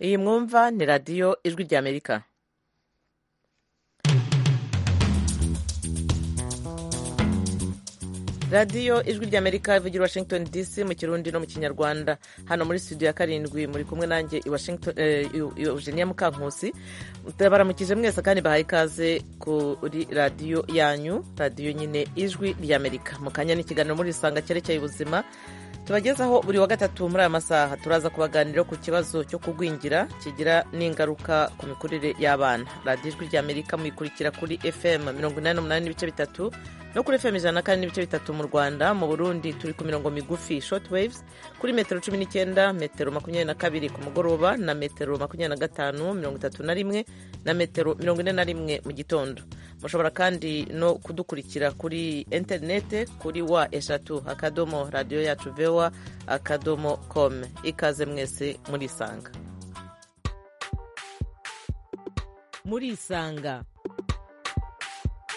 iyi mwumva ni radiyo ijwi ry'amerika radiyo ijwi ry'amerika ivugira washington dc mu kirundi no mu kinyarwanda hano muri studio ya karindwi muri kumwe nanjye i washington eugenia mukankusi baramukije mwese kandi bahaye ikaze kuri radiyo yanyu radiyo nyine ijwi ry'amerika mu kanya n'ikiganiro muri isanga cyerekeye ubuzima tubagezaho buri wa gatatu muri aya masaha turaza kubaganira ku kibazo cyo kugwingira kigira n'ingaruka ku mikurire y'abana radiyo ijwi ry'amerika muyikurikira kuri fm mirongo inani n'umunani n'ibice bitatu no kuri fm ijana kandi n'ibice bitatu mu rwanda mu burundi turi ku mirongo migufi short waves kuri metero cumi n'icyenda metero makumyabiri na kabiri ku mugoroba na metero makumyabiri na gatanu mirongo itatu na rimwe na metero mirongo ine na rimwe mu gitondo mushobora kandi no kudukurikira kuri interinete kuri wa eshatu akadomo radiyo yacu vewa akadomo com ikaze mwese muri isanga muri isanga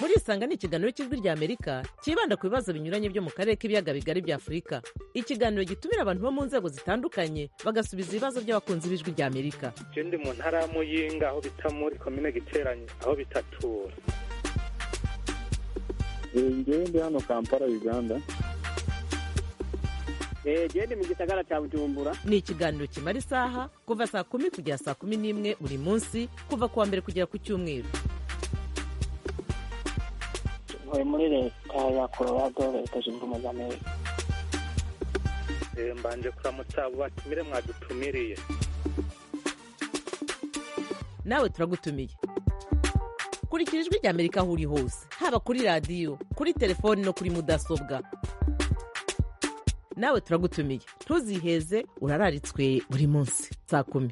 muri isanga ni ikiganiro cy'ijwi ry'amerika cyibanda ku bibazo binyuranye byo mu karere k'ibiyaga bigari bya afurika ikiganiro gitumira abantu bo mu nzego zitandukanye bagasubiza ibibazo by'abakunzi b'ijwi ry'amerika ndi mu ntara y'amuyinga aho bita muri komine giteranye aho bitatura ngewe ndi hano kampala uganda ndi mu gisagara cya bujumbura ni ikiganiro kimara isaha kuva saa kumi kugera saa kumi n'imwe buri munsi kuva ku wa mbere kugera ku cyumweru ntuye muri leta ya colorado leta zunze ubumwe za amerika mbanje kuramutsa abo batumire mwadutumiriye nawe turagutumiye kurikira ijwi ry'amerika aho uri hose haba kuri radiyo kuri telefoni no kuri mudasobwa nawe turagutumiye ntuziheze urararitswe buri munsi saa kumi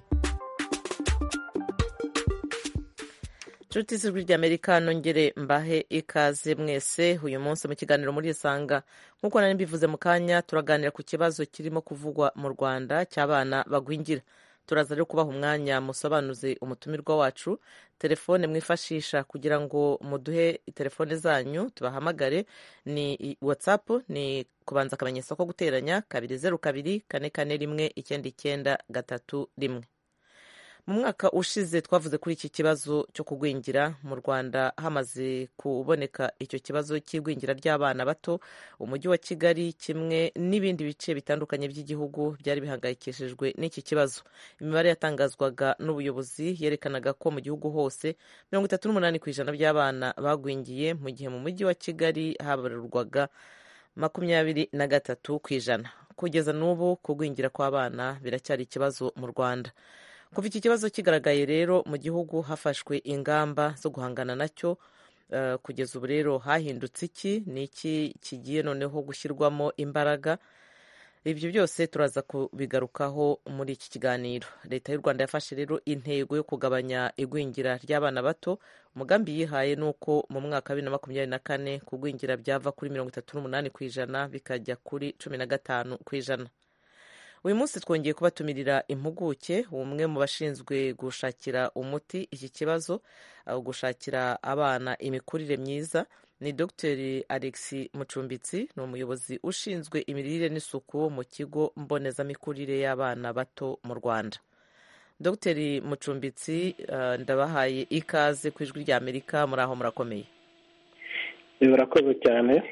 inshuti z'ijwi ry'amerika nongere mbahe ikaze mwese uyu munsi mu kiganiro muri isanga nk'uko nari mbivuze mu kanya turaganira ku kibazo kirimo kuvugwa mu rwanda cy'abana bagwingira turaza rero kubaha umwanya musobanuze umutumirwa wacu telefone mwifashisha kugira ngo muduhe telefone zanyu tubahamagare ni watsapu ni kubanza akamenyetso ko guteranya kabiri zeru kabiri kane kane rimwe icyenda icyenda gatatu rimwe mu mwaka ushize twavuze kuri iki kibazo cyo kugwingira mu rwanda hamaze kuboneka icyo kibazo cy'igwingira ry'abana bato umujyi wa kigali kimwe n'ibindi bice bitandukanye by'igihugu byari bihangayikishijwe n'iki kibazo imibare yatangazwaga n'ubuyobozi yerekanaga ko mu gihugu hose mirongo itatu n'umunani ku ijana by'abana bagwingiye mu gihe mu mujyi wa kigali habarurwaga makumyabiri na gatatu ku ijana kugeza n'ubu kugwingira kw'abana biracyari ikibazo mu rwanda kuva iki kibazo kigaragaye rero mu gihugu hafashwe ingamba zo guhangana nacyo kugeza ubu rero hahindutse iki ni iki kigiye noneho gushyirwamo imbaraga ibyo byose turaza kubigarukaho muri iki kiganiro leta y'u rwanda yafashe rero intego yo kugabanya igwingira ry'abana bato umugambi yihaye ni uko mu mwaka wa bibiri na makumyabiri na kane kugwingira byava kuri mirongo itatu n'umunani ku ijana bikajya kuri cumi na gatanu ku ijana uyu munsi twongeye kubatumirira impuguke umwe mu bashinzwe gushakira umuti iki kibazo gushakira abana imikurire myiza ni dr alex mucumbitsi ni umuyobozi ushinzwe imirire n'isuku mu kigo mbonezamikurire y'abana bato mu rwanda dr mucumbitsi ndabahaye ikaze ku ijwi rya amerika muri aho murakomeye birakoze cyane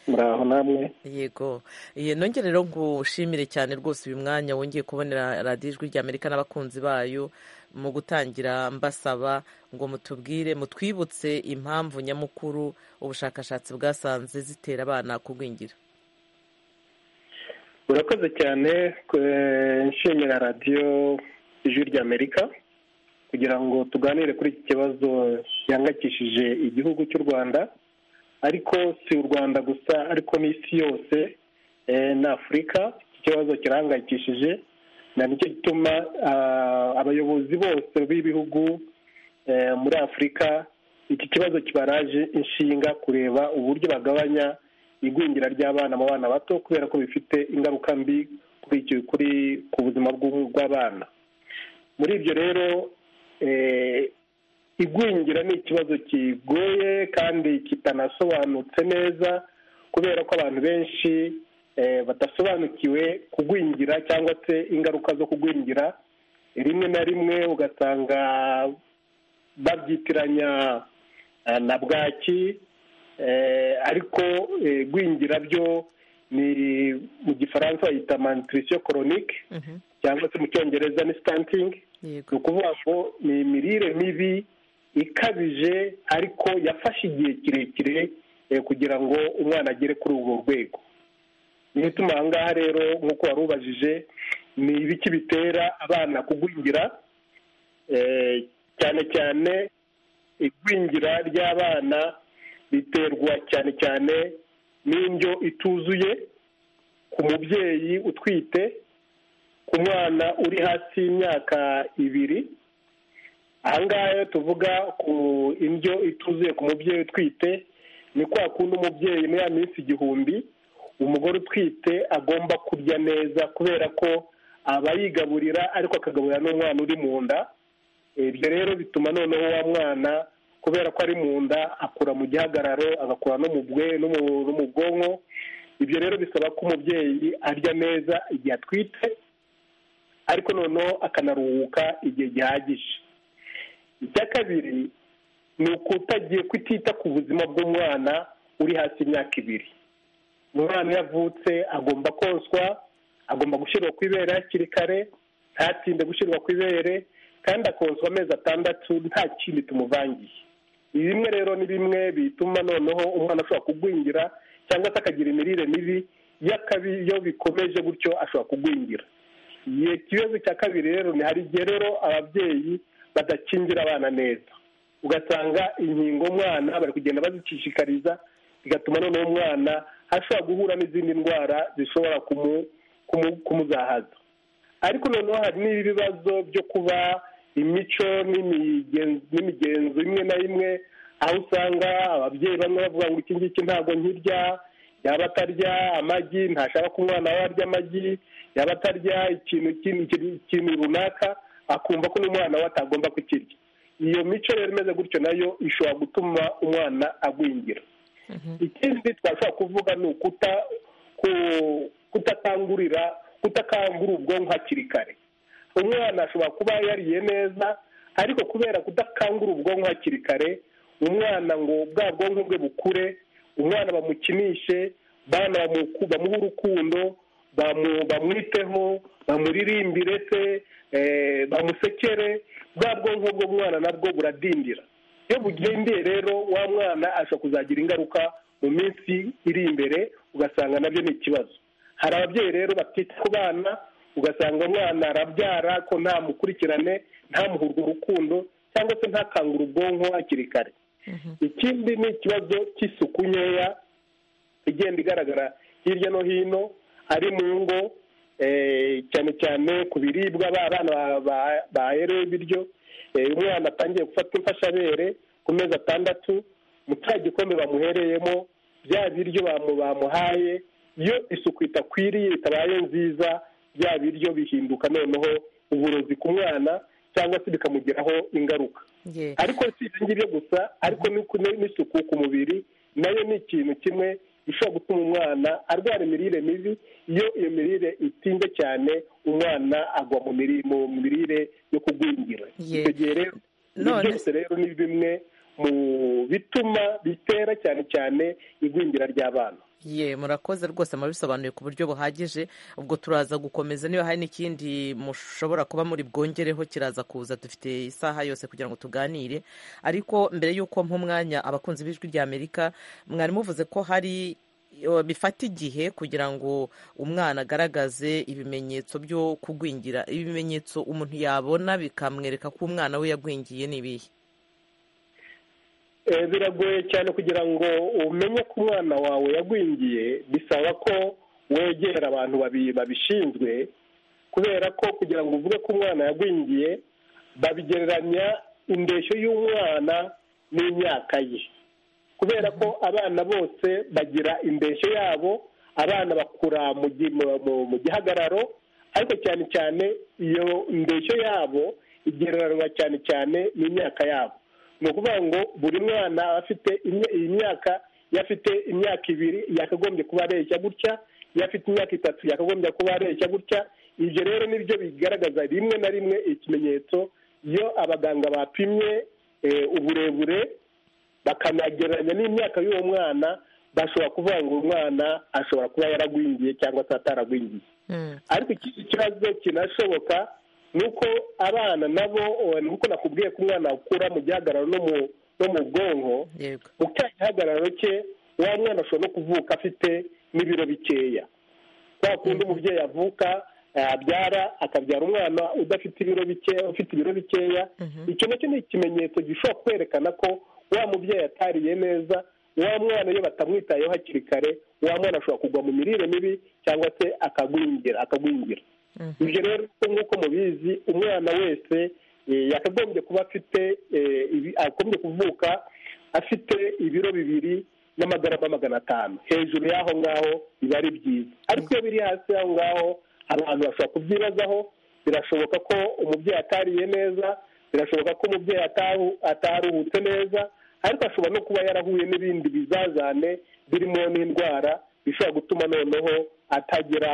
muraho namwe yego nongere rero ngushimire cyane rwose uyu mwanya wongeye kubonera radiyo ijwi ry'amerika n'abakunzi bayo mu gutangira mbasaba ngo mutubwire mutwibutse impamvu nyamukuru ubushakashatsi bwasanze zitera abana kugwingira murakoze cyane nshimira radiyo ijwi ry'amerika kugira ngo tuganire kuri iki kibazo gihangayikishije igihugu cy'u rwanda ariko si u rwanda gusa ariko n'isi yose na afurika iki kibazo kirahangayikishije na nicyo gituma abayobozi bose b'ibihugu muri afurika iki kibazo kibaraje inshinga kureba uburyo bagabanya igwingira ry'abana mu bana bato kubera ko bifite ingaruka mbi kuri ku buzima bw'abana muri ibyo rero igwingira ni ikibazo kigoye kandi kitanasobanutse neza kubera ko abantu benshi badasobanukiwe kugwingira cyangwa se ingaruka zo kugwingira rimwe na rimwe ugasanga babyitiranya eh, na bwaki eh, ariko eh, gwingira byo ni mu gifaransa bayita malnutrition chronique Mhm. cyangwa se mu cyongereza ni stunting ni yego ukuvuga ngo ni imirire mibi ikabije ariko yafashe igihe kirekire eh, kugira ngo umwana agere kuri urwo rwego niyo ituma aha ngaha rero nk'uko wari ubajije ni ibiki bitera abana kugwingira eh, cyane cyane igwingira ry'abana riterwa cyane cyane n'indyo ituzuye ku mubyeyi utwite ku mwana uri hasi y'imyaka ibiri aha ngaha iyo tuvuga ku indyo ituzuye ku mubyeyi utwite ni kwa kundi umubyeyi muri ya minsi igihumbi umugore utwite agomba kurya neza kubera ko aba yigaburira ariko akagaburira n'umwana uri mu nda ibyo rero bituma noneho wa mwana kubera ko ari mu nda akura mu gihagararo agakura no mu bwe no mu- no mu bwonko ibyo rero bisaba ko umubyeyi arya neza igihe atwite ariko noneho akanaruhuka igihe gihagije icya kabiri ni ukutagiye kutita ku buzima bw'umwana uri hasi y'imyaka ibiri umwana iyo avutse agomba koswa agomba gushyirwa ku ibere hakiri kare ntatinde gushyirwa ku ibere kandi akoswa amezi atandatu nta kindi tumuvangiye ibi bimwe rero ni bimwe bituma noneho umwana ashobora kugwingira cyangwa se akagira imirire mibi y'akabi iyo bikomeje gutyo ashobora kugwingira igihe ikibazo cya kabiri rero ni hari igihe rero ababyeyi badakingira abana neza ugasanga inkingo umwana bari kugenda bazicishikariza bigatuma noneho umwana ashobora guhura n'izindi ndwara zishobora kumu- kumu- kumuzahaza ariko noneho hari n'ibibazo byo kuba imico n'imigenzo n'imigenzo imwe na imwe aho usanga ababyeyi bamwe bavuga ngo iki ngiki ntabwo nkirya yaba atarya amagi ntashaka ko umwana we arya amagi yaba atarya ikintu ikintu ikintu- ikintu runaka akumva ko n'umwana we atagomba kukirya iyo mico rero imeze gutyo nayo ishobora gutuma umwana agwingira ikindi twashobora kuvuga ni ukuta ku- kutakangurira kutakangura ubwonko hakiri kare umwana ashobora kuba yariye neza ariko kubera kudakangura ubwonko hakiri kare umwana ngo bwa bwonko bwe bukure umwana bamukinishe bana bamuku- bamuhe urukundo bamu- bamwiteho bamuririmbire se eh, bamusekere bwa bwonko bw'umwana nabwo buradindira iyo bugindeye rero wa mwana ashobora kuzagira ingaruka mu minsi iri imbere ugasanga nabyo ni ikibazo hari ababyeyi rero batita ku bana ugasanga umwana arabyara ko nta mukurikirane ntamuhurwe urukundo cyangwa se ntakangure ubwonko hakiri kare ikindi ni ikibazo cy'isuku nkeya igenda igaragara hirya no hino ari mu ngo eh, cyane cyane ku biribwa ba- abana ba- ba- baherewe ibiryo Eh, umwana atangiye gufata imfashabere ku mezi atandatu mu cya gikombe bamuhereyemo bya biryo bamu- bamuhaye iyo isuku itakwiriye itabaye nziza bya biryo bihinduka noneho uburozi ku mwana cyangwa se bikamugiraho ingaruka ye ariko si ibyo ngibyo gusa ariko n'iku- ni- n'isuku ku mubiri nayo ni ikintu kimwe gishobora gutuma umwana arwara imirire mibi iyo iyo mirire itinze cyane umwana agwa mu miri- mu mirire yo kugwingira Ye. icyo gihe rero ibi None- byose rero ni bimwe mu bituma bitera cyane cyane igwingira ry'abana ye murakoze rwose mubisobanuye ku buryo buhagije ubwo turaza gukomeza niba hari n'ikindi mushobora kuba muri bwongereho kiraza kuza dufite isaha yose kugira ngo tuganire ariko mbere y'uko mpa umwanya abakunzi b'ijwi ry'amerika mwari muvuze ko hari eh, bifata igihe kugira ngo umwana agaragaze ibimenyetso byo kugwingira ibimenyetso umuntu yabona bikamwereka ko umwana we yagwingiye ni ibihe Eh, biragoye cyane kugira ngo umenye ko umwana wawe yagwingiye bisaba ko wegera abantu babi- babishinzwe kubera ko kugira ngo uvuge ko umwana yagwingiye babigereranya indeshyo y'umwana n'imyaka ye kubera ko abana bose bagira indeshyo yabo abana bakura mu gi- mu- mu- mu gihagararo ariko cyane cyane iyo ndeshyo yabo igereranywa cyane cyane n'imyaka yabo ni ukuvuga ngo buri mwana aba afite imya- iyi myaka iyo afite imyaka ibiri yakagombye kuba areshya gutya iyo afite imyaka itatu yakagombye kuba areshya gutya ibyo rero nibyo bigaragaza rimwe na rimwe ikimenyetso iyo abaganga bapimye uburebure bakanagereranya n'imyaka y'uwo mwana bashobora kuvuga ngo umwana ashobora kuba yaragwingiye cyangwa se ataragwingiye ariko ikindi kibazo kinashoboka ni uko abana nabo nkuko nakubwiye ko umwana akura mu gihagararo no mu bwonko mu cya gihagararo cye wa mwana ashobora no kuvuka afite n'ibiro bikeya kwa kundi umubyeyi avuka abyara akabyara umwana udafite ibiro bikeya ufite ibiro bikeya icyo nacyo ni ikimenyetso gishobora kwerekana ko wa mubyeyi atariye neza wa mwana iyo batamwitayeho hakiri kare wa mwana ashobora kugwa mu mirire mibi cyangwa se akagwingira akagwingira ibyo rero nk'uko mubizi umwana wese yakagombye kuba afite agombye kuvuka afite ibiro bibiri n'amagarama magana atanu hejuru y'aho ngaho biba ari byiza ariko iyo biri hasi y'aho ngaho abantu bashobora kubyibazaho birashoboka ko umubyeyi atariye neza birashoboka ko umubyeyi ataruhutse neza ariko ashobora no kuba yarahuye n'ibindi bizazane birimo n'indwara bishobora gutuma noneho atagira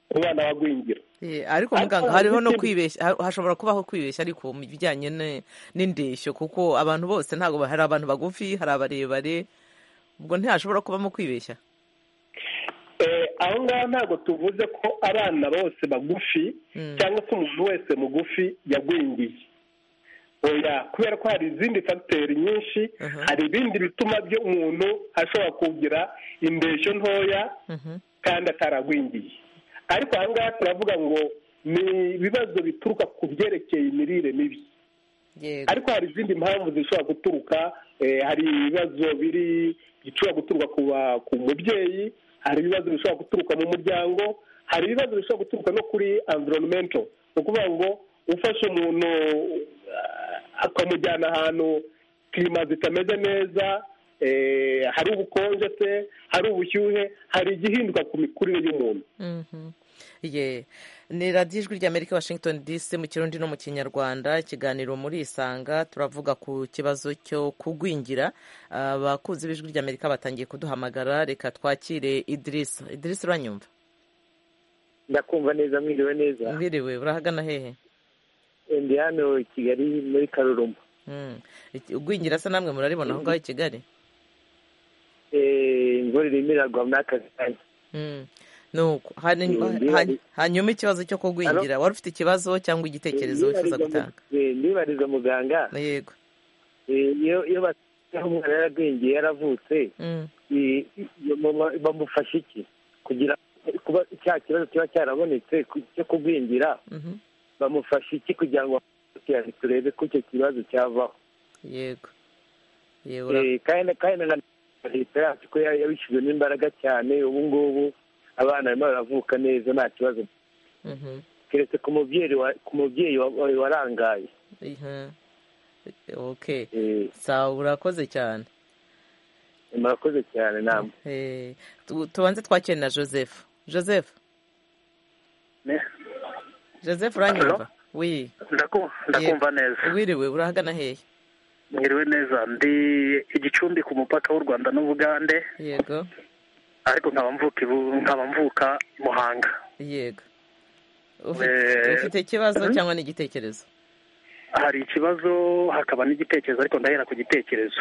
umwana wagwingira ariko muganga hariho no kwibeshya hashobora kubaho kwibeshya ariko mu bijyanye n'indeshyo kuko abantu bose ntabwo hari abantu bagufi hari abarebare ubwo ntihashobora kubamo kwibeshya aho ngaho ntabwo tuvuze ko abana bose bagufi cyangwa se umuntu wese mugufi yagwingiye kubera ko hari izindi fagiteri nyinshi hari ibindi bituma umuntu ashobora kugira indeshyo ntoya kandi ataragwingiye ariko aha ngaha turavuga ngo ni ibibazo bituruka ku byerekeye imirire mibi ariko hari izindi mpamvu zishobora guturuka hari ibibazo biri bishobora guturuka ku mubyeyi hari ibibazo bishobora guturuka mu muryango hari ibibazo bishobora guturuka no kuri environmental ni ukuvuga ngo ufashe umuntu akamujyana ahantu kirima zitameze neza hari ubukonje se hari ubushyuhe hari igihinduka ku mikurire y'umuntu ni radiyo ijwi ry'amerika washington dc mu kirundi no mu kinyarwanda ikiganiro muri isanga turavuga ku kibazo cyo kugwingira abakunzi b'ijwi ry'amerika batangiye kuduhamagara reka twakire idirisa idirisa uranyumva ndakumva neza mwiriwe neza mwiriwe urahagana hehe ndi hano i kigali muri karurumba ugwingira se namwe muraribona aho ngaho i kigali imvura irimo iragwa muri aka kanya nuko hanyuma ikibazo cyo kugwingira wari ufite ikibazo cyangwa igitekerezo wifuza gutanga ndibariza muganga yego iyo basigaye umwana yaragwingiye yaravutse bamufasha iki kugira kuba cya kibazo kiba cyarabonetse cyo kugwingira bamufasha iki kugira ngo turebe ko icyo kibazo cyavaho yego kandi na leta yacu ko yabishyizemo imbaraga cyane ubu ngubu abana barimo baravuka neza nta kibazo keretse ku mubyeyi ku mubyeyi warangaye oke sawa urakoze cyane murakoze cyane nama tubanze twakire na joseph joseph joseph uranyumva wi ndakumva neza wiriwe urahagana hehe mwiriwe neza ndi igicumbi ku mupaka w'u rwanda n'ubugande yego ariko nkaba mvuka muhanga yego ufite ikibazo cyangwa n'igitekerezo hari ikibazo hakaba n'igitekerezo ariko ndahera ku gitekerezo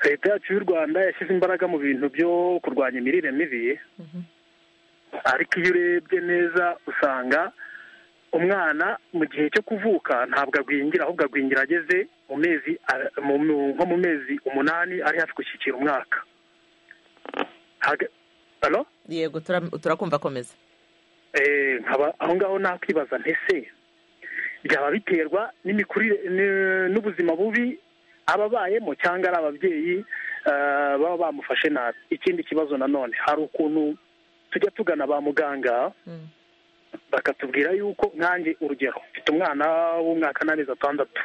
leta yacu y'u rwanda yashyize imbaraga mu bintu byo kurwanya imirire mibi ariko iyo urebye neza usanga umwana mu gihe cyo kuvuka ntabwo agwingira ahubwo agwingira ageze mu mezi nko mu mezi umunani ari hafi gushyikira umwaka yego turakumva akomeza aho ngaho nakwibaza ntese byaba biterwa n'imikurire n'ubuzima bubi aba abayemo cyangwa ari ababyeyi baba bamufashe nabi ikindi kibazo nanone hari ukuntu tujya tugana ba muganga bakatubwira yuko nkange urugero mfite umwana w'umwaka n'amezi atandatu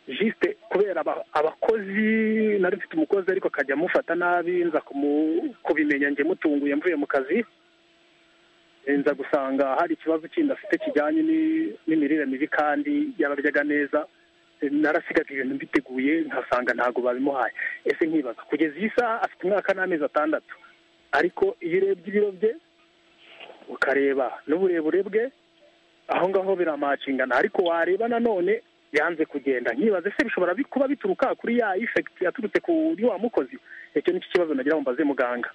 jisite kubera abakozi nari mfite umukozi ariko akajya amufata nabi nza kubimenya njye mutunguye mvuye mu kazi nza gusanga hari ikibazo kindi afite kijyanye n'imirire mibi kandi yararyaga neza narasigaga ibintu mbiteguye nkasanga ntabwo babimuhaye ese nkibaza kugeza iyi saha afite umwaka n'amezi atandatu ariko iyo urebye ibiro bye ukareba n'uburebure bwe aho ngaho biramacingana ariko wareba nanone yanze kugenda nkibaze se bishobora bi- kuba bituruka kuri ya ifekiti yaturutse kuri wa mukozi icyo nicyo kibazo nagira ngo mbaze muganga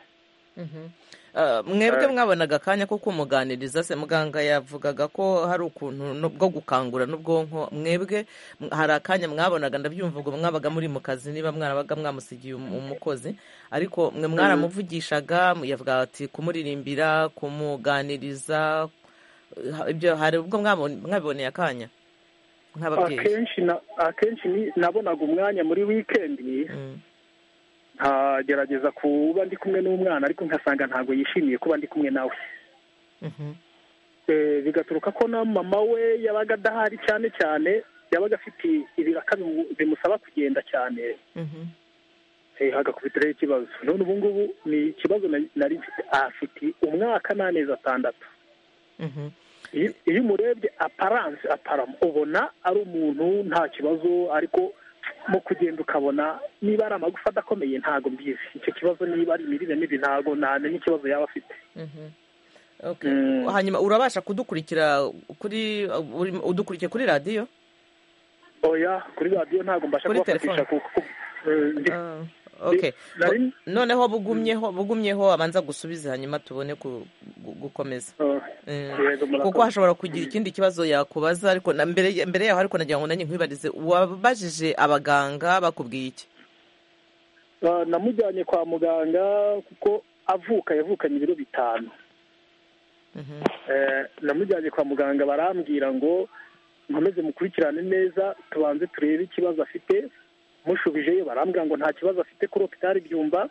Ah, mwebwe mwabonaga akanya ko kumuganiriza se muganga yavugaga ko hari ukuntu no- bwo gukangura n'ubwonko mwebwe m- hari akanya mwabonaga ndabyumva ubwo mwabaga muri mu kazi niba mwarabaga mwamusigiye um- umukozi ariko mwe mwaramuvugishaga yavuga ati kumuririmbira kumuganiriza ha- ibyo hari ubwo mwabon- mwabiboneye akanya nk'ababyeyi akenshi na akenshi ni- nabonaga umwanya muri wikendi Mm. nkagerageza kuba ndi kumwe n'umwana ariko nkasanga ntabwo yishimiye kuba ndi kumwe nawe Mhm. Eh, bigaturuka ko na mama we yabaga adahari cyane cyane yabaga afite ibiraka bimu- bimusaba kugenda cyane Mhm. eh, hagakubitiraho ikibazo none ubu ngubu ni ikibazo na- nari mfite afite umwaka n'amezi atandatu Mhm. iyo iyo umurebye aparanse aparamo ubona ari umuntu nta kibazo ariko mu kugenda ukabona niba ari amagufa adakomeye ntabwo mbizi icyo kibazo niba ari imirire mibi ntabwo namenya ikibazo yaba afite Mhm. Okay. Mm. hanyuma urabasha kudukurikira kuri uri- udukurikiye kuri radiyo oya kuri radiyo ntabwo mbasha Kuri kubafatisha kuko eh, ndi- Ah, okay nari- Bo- noneho bugumyeho bugumyeho abanza gusubize hanyuma tubone ku- gu- gukomeza Eh, eh, yego, murakoze. kuko hashobora kugira ikindi kibazo yakubaza ariko na- mbere mbere yaho ariko nagira ngo nanjye nkwibarize wabajije abaganga bakubwiye iki Ah, namujyanye kwa muganga kuko avuka yavukanye ibiro bitanu Mhm. Eh, namujyanye kwa muganga barambwira ngo nkomeze mukurikirane neza tubanze turebe ikibazo afite mushubijeyo barambwira ngo nta kibazo afite kuri hopitali byumba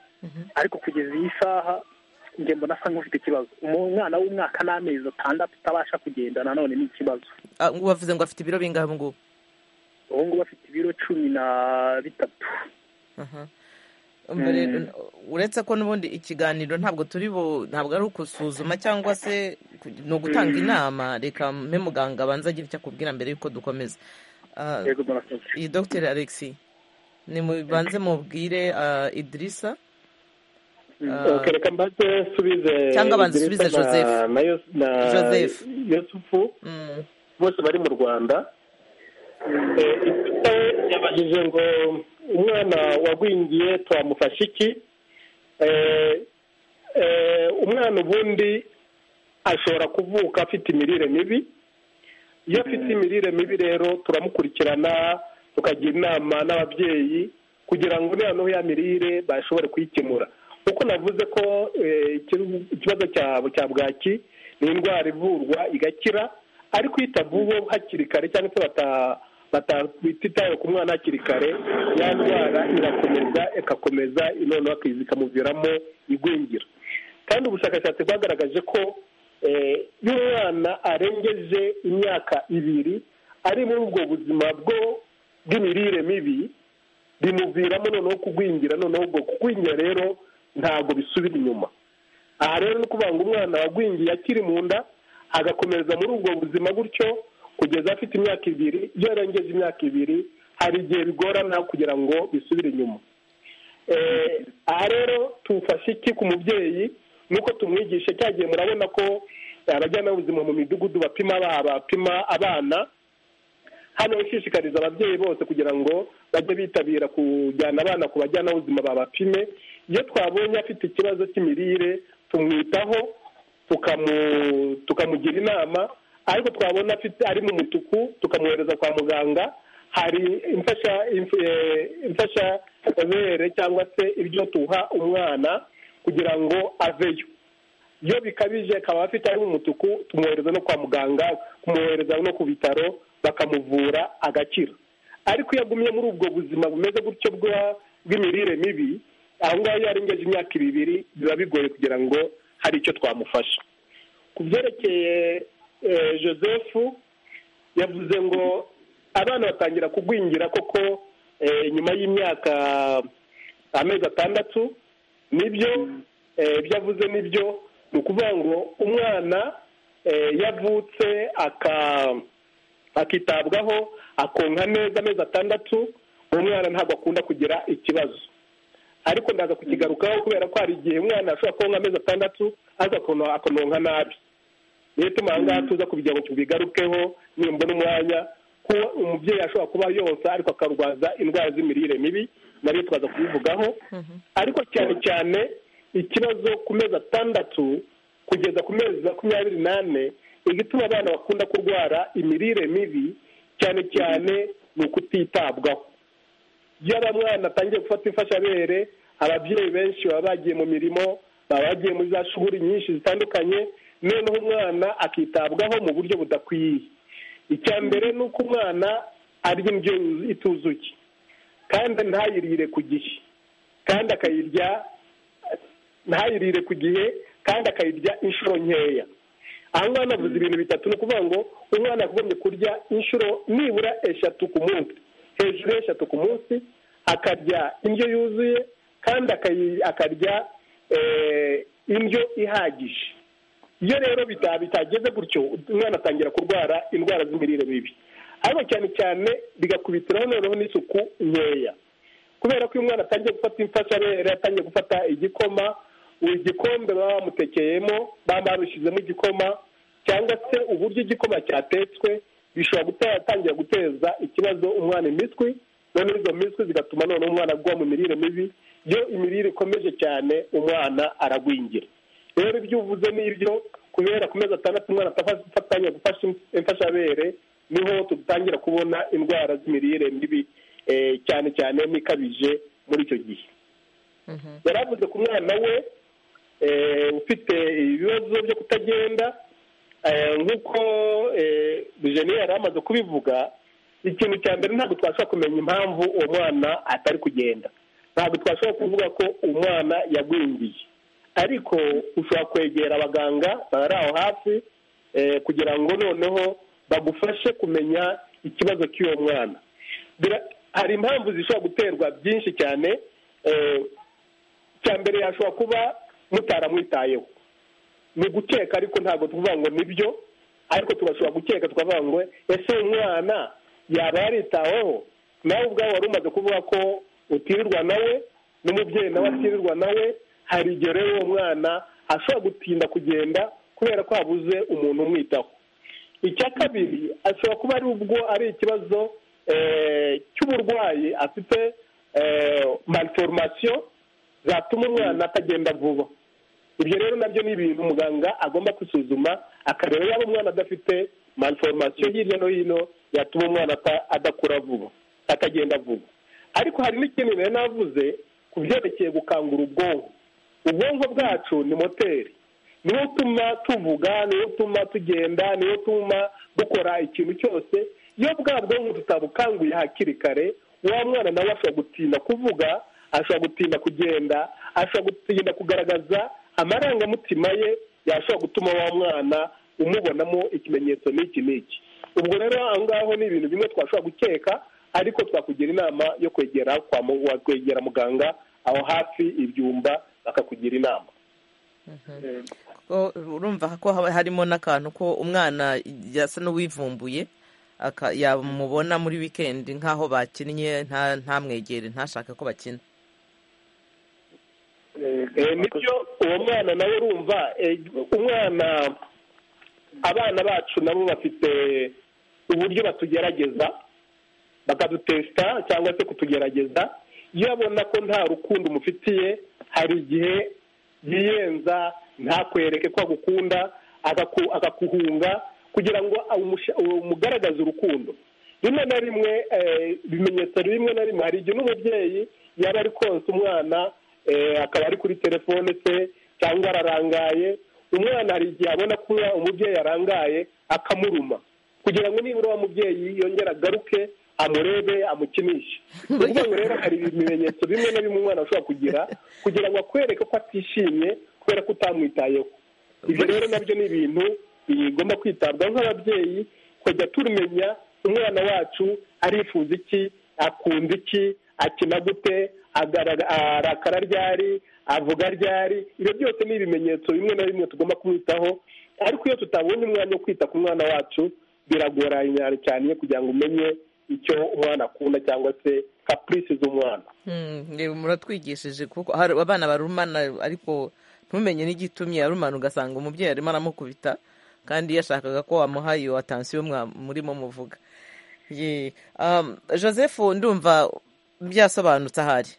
ariko kugeza iyi saha njye mbona asa nk'ufite ikibazo umwana w'umwaka n'amezi atandatu utabasha kugenda nanone ni ikibazo Ah, ngo wavuze ngo afite ibiro bingahe ubu ngubu ubu ngubu afite ibiro cumi na bitatu Aha. Umva rero, uretse ko n'ubundi ikiganiro ntabwo turi bu ntabwo ari ukusuzuma cyangwa se ku- ni ugutanga inama reka mpe muganga abanza agira icyo akubwira mbere y'uko dukomeza Ah, yego murakoze iyi dogiteri alexi nimubanze mubwire ah, idirisa Ok, reka mbanze nsubize Cyangwa banze Idrissa usubize Joseph. na- na Yos- na Joseph. Yusufu Mm, bose bari mu rwanda Eh, Idrissa yabajije ngo umwana wagwingiye twamufashe iki Eh, eh, umwana ubundi ashobora kuvuka afite imirire mibi iyo afite imirire mibi rero turamukurikirana tukagira inama n'ababyeyi kugira ngo noneho ya mirire bashobore kuyikemura kuko navuze ko eh, ikir- ikibazo cya cya bwaki ni indwara ivurwa igakira ariko iyo itavuwe hakiri kare cyangwa se bata- bata- batitaye ku mwana hakiri kare ya ndwara irakomeza igakomeza noneho akizi ikamuviramo igwingira kandi ubushakashatsi bwagaragaje ko eh, iyo umwana arengeje imyaka ibiri ari muri ubwo buzima bwo bw'imirire mibi bimuviramo noneho kugwingira noneho ubwo kugwingira rero ntabwo bisubira inyuma aha rero ni ukuvuga ngo umwana wagwingiye akiri mu nda agakomeza muri ubwo buzima gutyo kugeza afite imyaka ibiri iyo arengeje imyaka ibiri hari igihe bigorana kugira ngo bisubire inyuma Eh, aha rero tufashe iki ku mubyeyi nuko tumwigishe cya gihe murabona ko eh, abajyanama b'ubuzima mu midugudu bapima aba- bapima abana hano ishishikariza ababyeyi bose kugira ngo bajye bitabira kujyana abana ku bajyanama b'ubuzima babapime iyo twabonye afite ikibazo cy'imirire tumwitaho tukamu- tukamugira inama ariko twabona afite ari mu mutuku tukamwohereza kwa muganga hari imfasha imf- eh, imfashabere cyangwa se ibyo tuha umwana kugira ngo aveyo iyo bikabije akaba afite ari umutuku tumwohereza no kwa muganga kumwohereza no ku bitaro bakamuvura agakira ariko iyo agumye muri ubwo buzima bumeze gutyo bwa- bw'imirire mibi aho ngaho iyo arengeje imyaka ibiri biba bigoye kugira ngo hari icyo twamufasha ku byerekeye eh, joseph yavuze ngo abana batangira kugwingira koko eh, nyuma y'imyaka amezi atandatu nibyo eh, ibyo avuze nibyo ni ukuvuga ngo umwana eh, iyo avutse aka akitabwaho akonka neza amezi atandatu umwana ntabwo akunda kugira ikibazo ariko ndaza kukigarukaho kubera ko hari igihe umwana ashobora konka amezi atandatu aza akononka nabi niyo ituma aha ngaha tuza kugira ngo tubigarukeho nimbona umwanya kuba umubyeyi ashobora kuba yonsa ariko akarwaza indwara z'imirire mibi nabyo tukaza kubivugaho ariko cyane cyane ikibazo ku mezi atandatu kugeza ku mezi makumyabiri n'ane igituma abana bakunda kurwara imirire mibi cyane cyane ni ukutitabwaho iyo aba mwana atangiye gufata imfashabere ababyeyi benshi baba bagiye mu mirimo baba bagiye muri za shuri nyinshi zitandukanye noneho umwana akitabwaho mu buryo budakwiye icya mbere ni uko umwana arya indyo ituzuye kandi ntayirire ku gihe kandi akayirya ntayirire ku gihe kandi akayirya inshuro nkeya aha ngaha navuze ibintu bitatu ni ukuvuga ngo umwana yagombye kurya inshuro nibura eshatu ku munsi hejuru y'eshatu ku munsi akarya indyo yuzuye kandi akarya indyo ihagije iyo rero bitageze gutyo umwana atangira kurwara indwara z'imirire mibi ariko cyane cyane bigakubitiraho noneho n'isuku nkeya kubera ko iyo umwana atangiye gufata imfashabere atangiye gufata igikoma igikombe baba bamutekeyemo baba barushyizemo igikoma cyangwa se uburyo igikoma cyatetswe bishobora gutangira guteza ikibazo umwana imitwi noneho izo mitwi zigatuma noneho umwana agwa mu mirire mibi iyo imirire ikomeje cyane umwana aragwingira rero ibyo uvuze ni ibyo kubera ku mezi atandatu umwana atafatanya gufasha imfashabere niho dutangira kubona indwara z'imirire mibi cyane cyane n'ikabije muri icyo gihe yari avuze ku mwana we ufite ibibazo byo kutagenda nk'uko bujeni yari amaze kubivuga ikintu cya mbere ntabwo twashobora kumenya impamvu uwo mwana atari kugenda ntabwo twashobora kuvuga ko umwana yagwingiye ariko ushobora kwegera abaganga bari aho hafi kugira ngo noneho bagufashe kumenya ikibazo cy'uwo mwana hari impamvu zishobora guterwa byinshi cyane cya mbere yashobora kuba mutaramwitayeho ni gukeka ariko ntabwo tuvuga ngo nibyo ariko tugashobora gukeka tukavuga ngo ese umwana yaba yaritaweho nawe ubwawe wari umaze kuvuga ko utirirwa nawe n'umubyeyi nawe atirirwa nawe hari igihe rero uwo mwana ashobora gutinda kugenda kubera ko habuze umuntu umwitaho icya kabiri ashobora kuba ari ubwo ari ikibazo cy'uburwayi afite malforomasiyo zatuma umwana atagenda vuba ibyo rero nabyo ni ibintu muganga agomba kwisuzuma akareba yaba umwana adafite malforomasiyo hirya no hino yatuma umwana adakura vuba atagenda vuba ariko hari n'ikindi rero navuze ku byerekeye gukangura ubwonko ubwonko bwacu ni moteri niwo utuma tuvuga niwo utuma tugenda niwo utuma dukora ikintu cyose iyo bwa bwonko tutabukanguye hakiri kare wa mwana nawe ashobora gutinda kuvuga ashobora gutinda kugenda ashobora gutinda kugaragaza amarangamutima ye yashobora gutuma wa mwana umubonamo ikimenyetso n'iki n'iki ubwo rero aho ngaho ni ibintu bimwe twashobora gukeka ariko twakugira inama yo kwegera kwegera muganga aho hafi ibyumba bakakugira inama urumva ko harimo n'akantu ko umwana yasa n'uwivumbuye yamubona muri wikendi nk'aho bakinnye ntamwegere ntashake ko bakina nibyo uwo mwana nawe urumva umwana abana bacu nabo bafite uburyo batugerageza bakadutesita cyangwa se kutugerageza iyo abona ko nta rukundo umufitiye hari igihe yiyenza ntakwereke ko agukunda akakuhunga kugira ngo umugaragaze urukundo rimwe na rimwe ibimenyetso rimwe na rimwe hari igihe n'umubyeyi yaba ari konsa umwana akaba ari kuri telefone se cyangwa ararangaye umwana hari igihe abona ko umubyeyi arangaye akamuruma kugira ngo nibura uwo mubyeyi yongere agaruke amurebe amukinishe ni ukuvuga ngo rero hari ibimenyetso bimwe na bimwe umwana ashobora kugira kugira ngo akwereke ko atishimye kubera ko utamwitayeho ibyo rero nabyo ni ibintu bigomba kwitabwaho nk'ababyeyi tukajya tumenya umwana wacu arifuza iki akunda iki akina gute arakara ryari avuga ryari ibyo byose ni ibimenyetso bimwe na bimwe tugomba kumwitaho ariko iyo tutabonye umwanya wo kwita ku mwana wacu biragoranye cyane kugira ngo umenye icyo umwana akunda cyangwa se kapurisi z'umwana muratwigishije kuko hari abana barumana ariko ntumenye n'igitumye arumana ugasanga umubyeyi arimo aramukubita kandi yashakaga ko wamuha iyo atansiyo murimo muvuga joseph ndumva byasobanutse ahari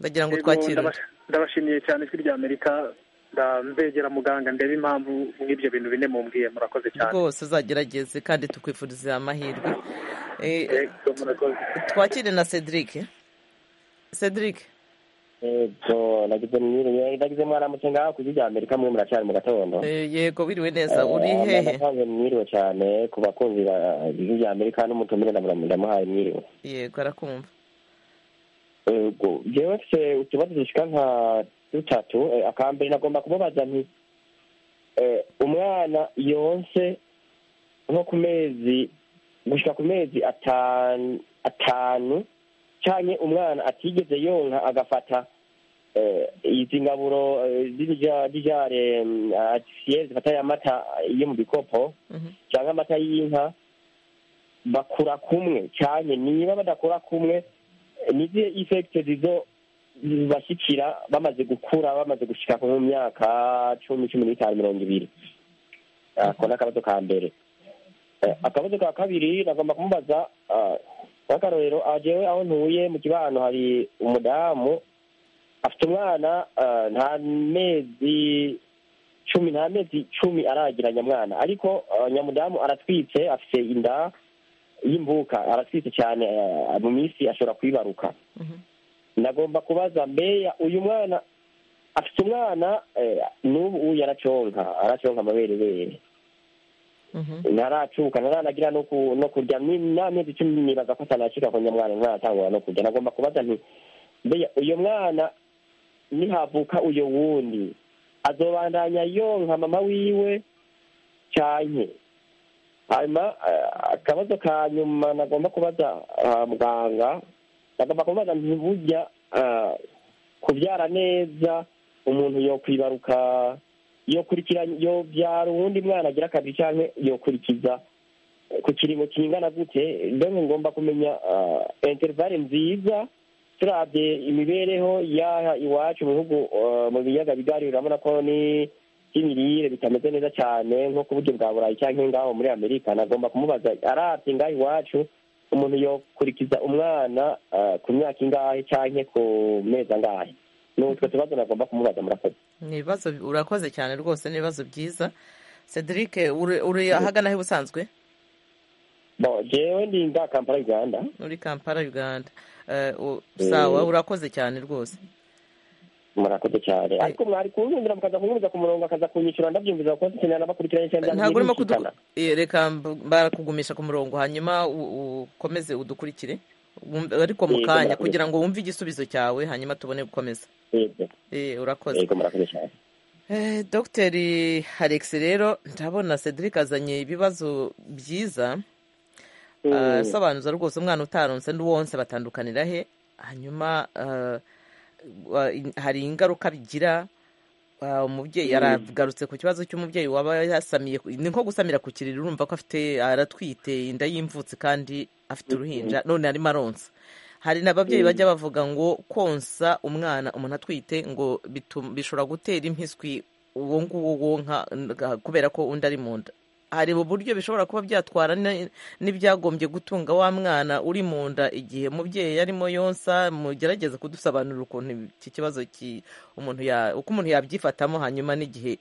ndagira ngo twakire ndabashimiye cyane ijwi rya amerika ndambegera muganga ndebe impamvu nk'ibyo bintu bine mumbwiye murakoze cyane rwose uzagerageze kandi tukwifuriza amahirwe twakire na cedric cedric yego nagize mwiriwe nagize mwaramutse ngaho ku rya amerika mwe muracari mu gatondo yego wiriwe neza uri hehe nasanze mwiriwe cyane ku bakunzi b'ijwi rya amerika n'umutumire ndamuhaye mwiriwe yego arakumva yego njyewe mfite utubazo dushika nka dutatu akambere nagomba kumubaza nti umwana yonse nko ku mezi gushika ku mezi atanu cyane umwana atigeze yonka agafata izi ngaburo z'ijare artificiel zifata ya mata yo mu bikopo cyangwa amata y'inka bakura kumwe cyane niba badakura kumwe n'izihe ifekite zizo zibashyikira bamaze gukura bamaze gushyika ku myaka cumi cumi n'itanu mirongo ibiri ako ni akabazo ka mbere akabazo ka kabiri nagomba kumubaza nk'akarorero agewe aho ntuye mu kibano hari umudamu afite umwana nta mezi cumi nta mezi cumi aragira nyamwana ariko nyamudamu aratwitse afite inda y'imbuka aratwitse cyane mu minsi ashobora kwibaruka nagomba kubaza mbeya uyu mwana afite umwana n'ubu yaraconka araconka amaberewere ntaracuka ntaranagira no kurya n'amezi icumi nibaza ko atanacika ku nyamwana ntaratangura no kurya nagomba kubaza nti mbeya uyu mwana nihavuka uyu wundi azobandanya yonka mama wiwe cyanye hanyuma akabazo ka nyuma nagomba kubaza muganga nagomba kubaza ntibujya kubyara neza umuntu yo kwibaruka yobyara uwundi mwana agira akazi cyangwa yokurikiza ku kiringo kingana gute ndabona ngomba kumenya interivare nziza turabye imibereho y'aha iwacu mu bihugu mu biyaga bigari urabona ko n'imirire bitameze neza cyane nko ku buryo bwa burayi cyangwa ngaho muri amerika nagomba kumubaza arabye ngaho iwacu umuntu yokurikiza umwana ku myaka ingahe cyangwa ku mezi angahe ni utwo tubazo nagomba kumubaza murakoze ni ibibazo urakoze cyane rwose ni ibibazo byiza cedric uri ahagana he ubusanzwe jewe ndi nga kampala uganda uri kampala uganda sawa urakoze cyane rwose murakoze cyane ariko mwari kunkundira mukaza kunkundira ku murongo akaza kunyishyura ndabyumviza kuko dukenera n'abakurikiranye cyane ntabwo urimo reka barakugumisha ku murongo hanyuma ukomeze udukurikire ariko mu kanya kugira ngo wumve igisubizo cyawe hanyuma tubone gukomeza urakoze dogiteri alex rero ndabona cedric azanye ibibazo byiza asobanuza rwose umwana utaronse n'uwonse batandukanira he hanyuma hari ingaruka bigira umubyeyi aragarutse ku kibazo cy'umubyeyi waba yasamiye ni nko gusamira ku kiriri urumva ko afite aratwite inda y'imvutsi kandi afite uruhinja none arimo aronsa hari n'ababyeyi bajya bavuga ngo konsa umwana umuntu atwite ngo bishobora gutera impiswi uwo nguwo wonka kubera ko undi ari mu nda hari uburyo bishobora kuba byatwara n'ibyagombye gutunga wa mwana uri mu nda igihe umubyeyi arimo yonsa mugerageze kudusobanurira ukuntu iki kibazo umuntu uko umuntu yabyifatamo hanyuma n'igihe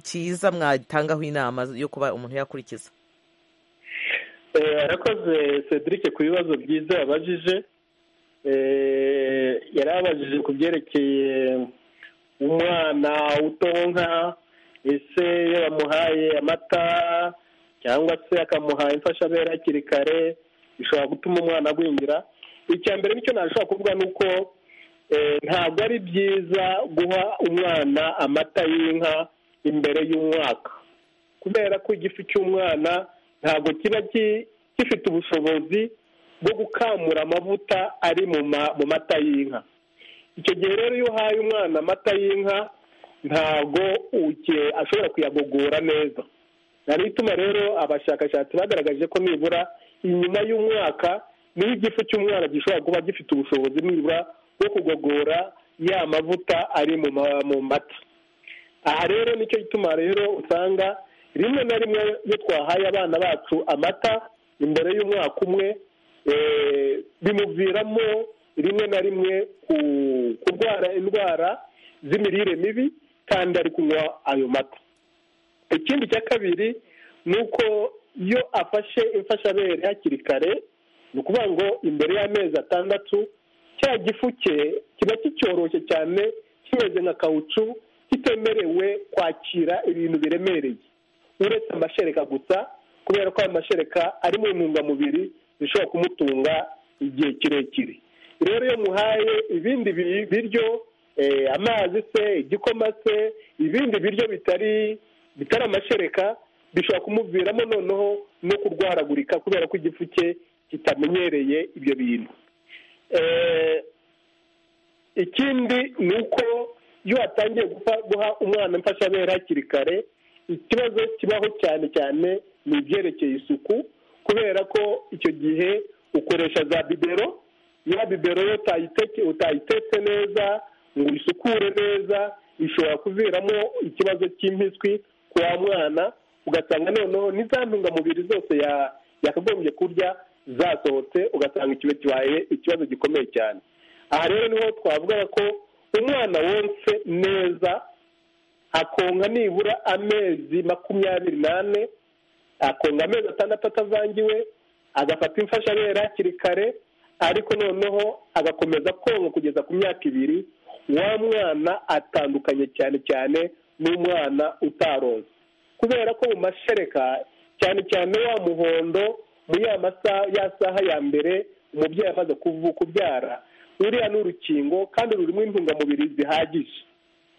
cyiza mwatangaho inama yo kuba umuntu yakurikiza arakoze cedric ku bibazo byiza yabajije yari abajije ku byerekeye umwana utonka ese iyo bamuhaye amata cyangwa se akamuha imfashabere hakiri kare bishobora gutuma umwana agwingira icya mbere nicyo nashobora kuvuga ni uko ntabwo ari byiza guha umwana amata y'inka imbere y'umwaka kubera ko igifu cy'umwana ntabwo kiba gifite ubushobozi bwo gukamura amavuta ari mu mata y'inka icyo gihe rero iyo uhaye umwana amata y'inka ntabwo ashobora kuyagogora neza ntabwo ituma rero abashakashatsi bagaragaje ko nibura inyuma y'umwaka niho igifu cy'umwana gishobora kuba gifite ubushobozi nibura bwo kugogora ya mavuta ari mu mata aha rero nicyo gituma rero usanga rimwe na rimwe iyo twahaye abana bacu amata imbere y'umwaka umwe bimuviramo rimwe na rimwe kurwara indwara z'imirire mibi kandi ari kunywa ayo mata ikindi cya kabiri ni uko iyo afashe imfashabere hakiri kare ni ukuvuga ngo imbere y'amezi atandatu cya gifu cye kiba kicyoroshye cyane kimeze nka kawucu kitemerewe kwakira ibintu biremereye uretse amashereka gusa kubera ko ayo mashereka arimo intungamubiri zishobora kumutunga igihe kirekire rero iyo muhaye ibindi biryo amazi se igikoma se ibindi biryo bitari bitari amashereka bishobora kumuviramo noneho no kurwaragurika kubera ko igifu cye kitamenyereye ibyo bintu ikindi ni uko iyo watangiye guha umwana imfashabere hakiri kare ikibazo kibaho cyane cyane ni ibyerekeye isuku kubera ko icyo gihe ukoresha za bibero ya bibero yo utayitetse neza ngo uyisukure neza ishobora kuviramo ikibazo cy'impiswi ku wa mwana ugasanga noneho n'iza ntungamubiri zose yakagombye kurya zasohotse ugasanga ikiba kibaye ikibazo gikomeye cyane aha rero niho twavuga ko umwana wonse neza akonka nibura amezi makumyabiri n'ane akonga amezi atandatu atavangiwe agafata imfashabere hakiri kare ariko noneho agakomeza konka kugeza ku myaka ibiri wa mwana atandukanye cyane cyane n'umwana utaronze kubera ko mu mashereka cyane cyane wa muhondo muri ya masaha ya saha ya mbere umubyeyi amaze kubyara ruriya ni urukingo kandi rurimo intungamubiri zihagije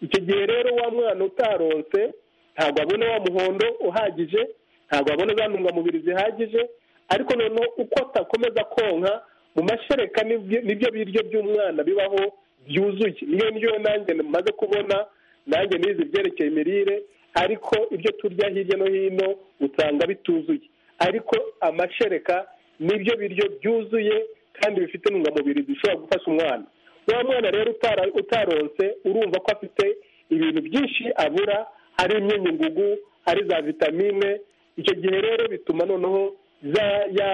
icyo gihe rero wa mwana utaronse ntabwo abona wa muhondo uhagije ntabwo abona za ntungamubiri zihagije ariko noneho uko atakomeza konka mu mashereka nibyo biryo by'umwana bibaho byuzuye niyo ndyo nanjye maze kubona nanjye nizi ibyerekeye imirire ariko ibyo turya hirya no hino usanga bituzuye ariko amashereka nibyo biryo byuzuye kandi bifite intungamubiri zishobora gufasha umwana wa mwana rero utaronse urumva ko afite ibintu byinshi abura hari imyunyungugu hari za vitamine icyo gihe rero bituma noneho za ya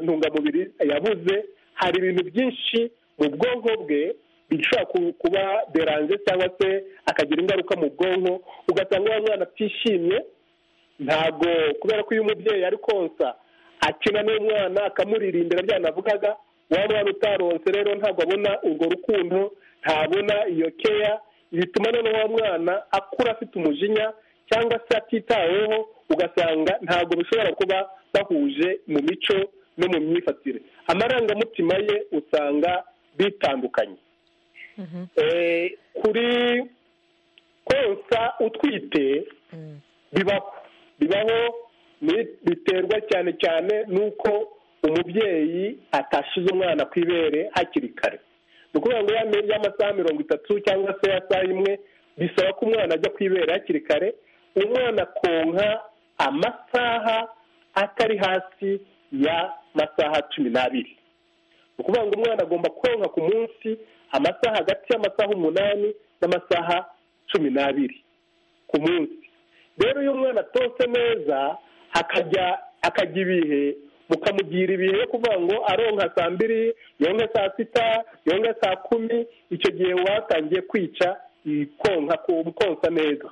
ntungamubiri yabuze hari ibintu byinshi mu bwonko bwe bishobora kuba deranje cyangwa se akagira ingaruka mu bwonko ugasanga uwo mwana atishimye ntabwo kubera ko iyo umubyeyi ari konsa akina n'umwana akamuririmbira byanavugaga waba mwana utaronse rero ntabwo abona urwo rukundo ntabona iyo keya bituma noneho wa mwana akura afite umujinya cyangwa se atitaweho ugasanga ntabwo bishobora kuba bahuje mu mico no mu myifatire amarangamutima ye usanga bitandukanye kuri konsa utwite bibaho bibaho biterwa cyane cyane n'uko umubyeyi atashize umwana ku ibere hakiri kare ni ukuvuga ngo y'amasaha mirongo itatu cyangwa se ya saa imwe bisaba ko umwana ajya ku ibere hakiri kare umwana konka amasaha atari hasi ya masaha cumi n'abiri ni ukuvuga ngo umwana agomba konka ku munsi amasaha hagati y'amasaha umunani n'amasaha cumi n'abiri ku munsi rero iyo umwana atose neza akajya akajya ibihe mukamugira ibihe yo kuvuga ngo aronka saa mbiri yonka saa sita yonka saa kumi icyo gihe watangiye kwica konka konsa neza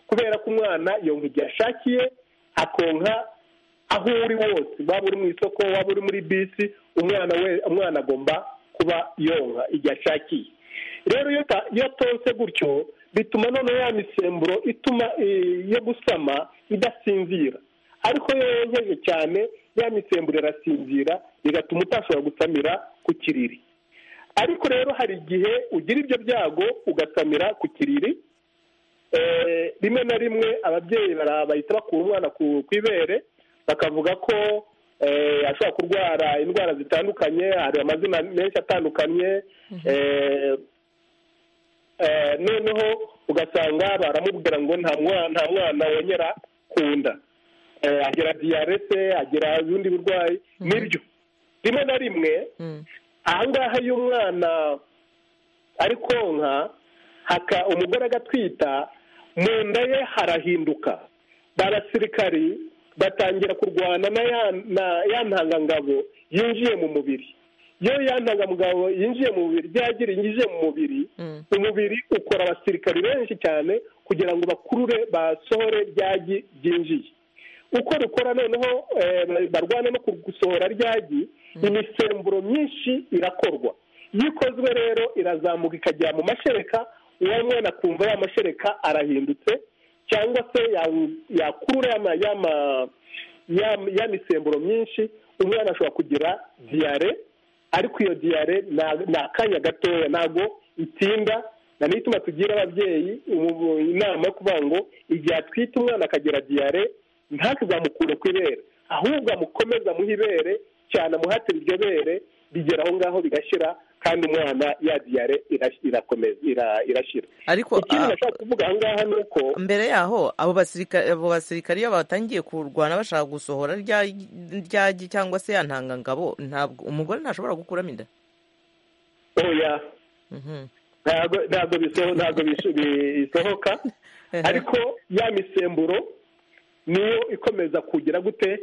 kubera ko umwana yonka igihe ashakiye akonka aho uri wose waba uri mu isoko waba uri muri bisi umwana we umwana agomba kuba yonka igihe ashakiye rero iyo atonse gutyo bituma noneho ya misemburo ituma yo gusama idasinzira ariko iyo yonkeje cyane ya misemburo irasinzira bigatuma utashobora gusamira ku kiriri ariko rero hari igihe ugira ibyo byago ugasamira ku kiriri rimwe na rimwe ababyeyi bahita bakura umwana ku ibere bakavuga ko ashobora kurwara indwara zitandukanye hari amazina menshi atandukanye noneho ugasanga baramubwira ngo nta mwana wongera ku nda agira diyarese agira ubundi burwayi nibyo rimwe na rimwe ahangaha iyo umwana ari konka umugore agatwita mu nda ye harahinduka abasirikari batangira kurwana na ya ntangangabo yinjiye mu mubiri iyo ya ntangangabo yinjiye mu mubiri byagira yinjiye mu mubiri umubiri ukora abasirikari benshi cyane kugira ngo bakurure basohore ryagi byinjiye uko rukora noneho barwana no gusohora ryagi imisemburo myinshi irakorwa iyo ikozwe rero irazamuka ikagera mu mashereka uwo mwana akumva ya mashereka arahindutse cyangwa se yakurura ya misemburo myinshi umwana ashobora kugira diyare ariko iyo diyare ni akanya gatoya ntabwo itinda na ituma tugira ababyeyi inama yo kuvuga ngo igihe atwite umwana akagira diyare ntakizamukure ku ibere ahubwo amukomeza muhe ibere cyane amuhatira iryo bere rigera aho ngaho bigashyira kandi umwana ya diyare irakomeza irashyira ariko ikindi nashaka kuvuga aha ngaha ni uko mbere yaho abo basirikare abo basirikare iyo batangiye kurwana bashaka gusohora ryagi cyangwa se ya ntangangabo ntabwo umugore ntashobora gukuramo inda oya ntabwo bisohoka ariko ya misemburo niyo ikomeza kugira gute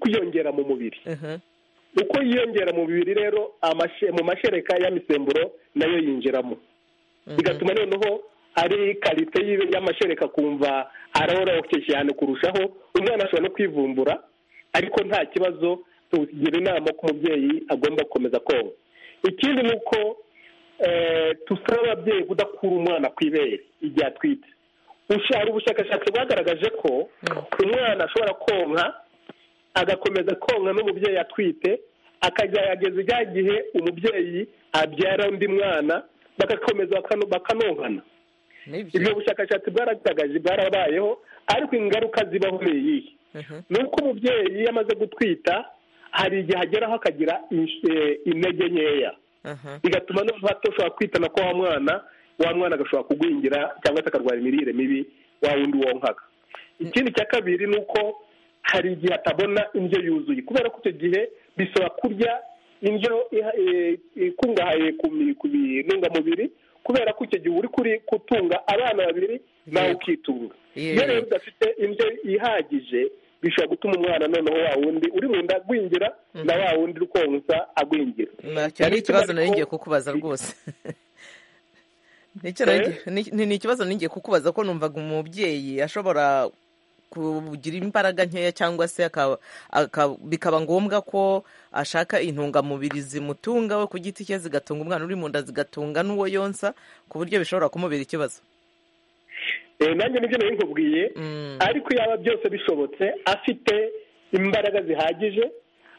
kwiyongera mu mubiri uko yiyongera mu mubiri rero mu mashereka ya misemburo nayo yinjiramo bigatuma noneho ari karite y'amashereka kumva aroroshye cyane kurushaho umwana ashobora no kwivumbura ariko nta kibazo tugira inama ko umubyeyi agomba gukomeza konka ikindi ni uko dusaba ababyeyi kudakura umwana ku ibere igihe atwite hari ubushakashatsi bwagaragaje ko umwana ashobora konka agakomeza konka n'umubyeyi atwite akageragereza ijya gihe umubyeyi abyara undi mwana bagakomeza bakanonkana ibyo bushakashatsi bwaragaragaje bwarabayeho ariko ingaruka zibaho ni iyihe ni uko umubyeyi iyo amaze gutwita hari igihe ageraho akagira intege nkeya bigatuma noneho hatoshobora kwitana ko wa mwana wa mwana agashobora kugwingira cyangwa se akarwara imirire mibi wa wundi wonkaga ikindi cya kabiri ni uko hari igihe atabona indyo yuzuye kubera ko icyo gihe bisaba kurya indyo ikungahaye ku bintungamubiri kubera ko icyo gihe uri kuri gutunga abana babiri nawe ukitunga iyo rero udafite indyo ihagije bishobora gutuma umwana noneho wa wundi uri mu nda agwingira na wa wundi uri konsa agwingira icyo ni ikibazo nari ngiye kukubaza rwose ni ikibazo n'igihe kukubaza ko numvaga umubyeyi ashobora kugira imbaraga nkeya cyangwa se bikaba ngombwa ko ashaka intungamubiri zimutunga we ku giti cye zigatunga umwana uri mu nda zigatunga n'uwo yonsa ku buryo bishobora kumubera ikibazo nanjye nibyo nari nkubwiye ariko yaba byose bishobotse afite imbaraga zihagije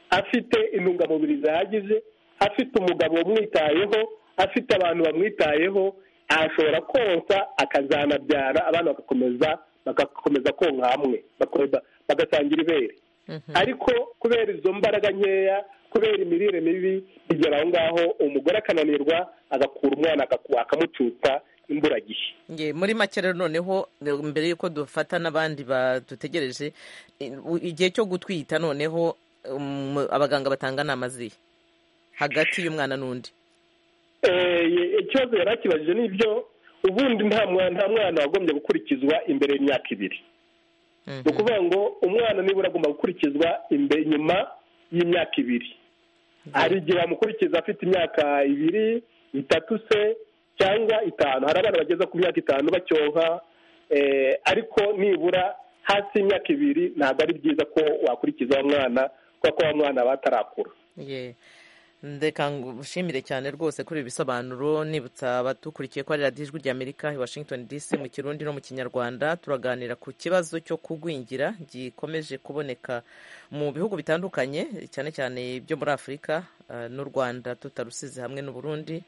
afite intungamubiri zihagije afite umugabo umwitayeho afite abantu bamwitayeho ashobora konsa akazanabyara abana bagakomeza bagakomeza konka hamwe bagasangira ibere ariko kubera izo mbaraga nkeya kubera imirire mibi bigera aho ngaho umugore akananirwa agakura umwana akamucutsa imburagihe muri make rero noneho mbere y'uko dufata n'abandi badutegereje igihe cyo gutwita noneho abaganga batanga inama zihe hagati y'umwana n'undi ikibazo yari akibajije ni ibyo ubundi nta mwana wagombye gukurikizwa imbere y'imyaka ibiri ni ukuvuga ngo umwana nibura agomba gukurikizwa nyuma y'imyaka ibiri hari igihe bamukurikiza afite imyaka ibiri itatu se cyangwa itanu hari abana bageza ku myaka itanu bacyonka ariko nibura hasi y'imyaka ibiri ntabwo ari byiza ko wakurikiza uwo mwana kuko uwo mwana aba atarakura ndeka ngushimire cyane rwose kuri ibi bisobanuro nibutsa abatukurikiye ko ari radiyo ijwi ry'amerika i washington dc mu kirundi no mu kinyarwanda turaganira ku kibazo cyo kugwingira gikomeje kuboneka mu bihugu bitandukanye cyane cyane byo muri afurika n'u rwanda tutarusize hamwe n'uburundi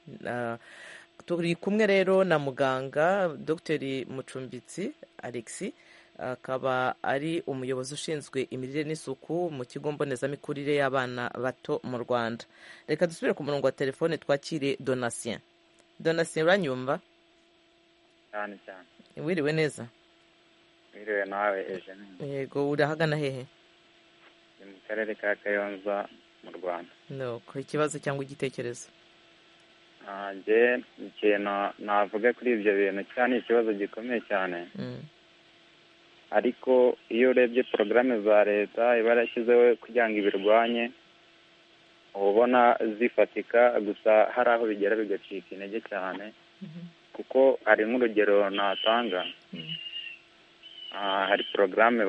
turi kumwe rero na muganga dogiteri mucumbitsi alexi akaba ari umuyobozi ushinzwe imirire n'isuku mu kigo mbonezamikurire y'abana bato mu rwanda reka dusubire ku murongo wa telefone twakire donatien donatien uranyumva cyane cyane wiriwe neza wiriwe nawe eje yego urahagana hehe ni mu karere ka kayonza mu rwanda nuko ikibazo cyangwa igitekerezo ntange ikintu navuga kuri ibyo bintu cyane ikibazo gikomeye cyane ariko iyo urebye porogaramu za leta iba yarashyizeho kugira ngo ibirwanye uba ubona zifatika gusa hari aho bigera bigacika intege cyane kuko hari nk'urugero natanga hari porogaramu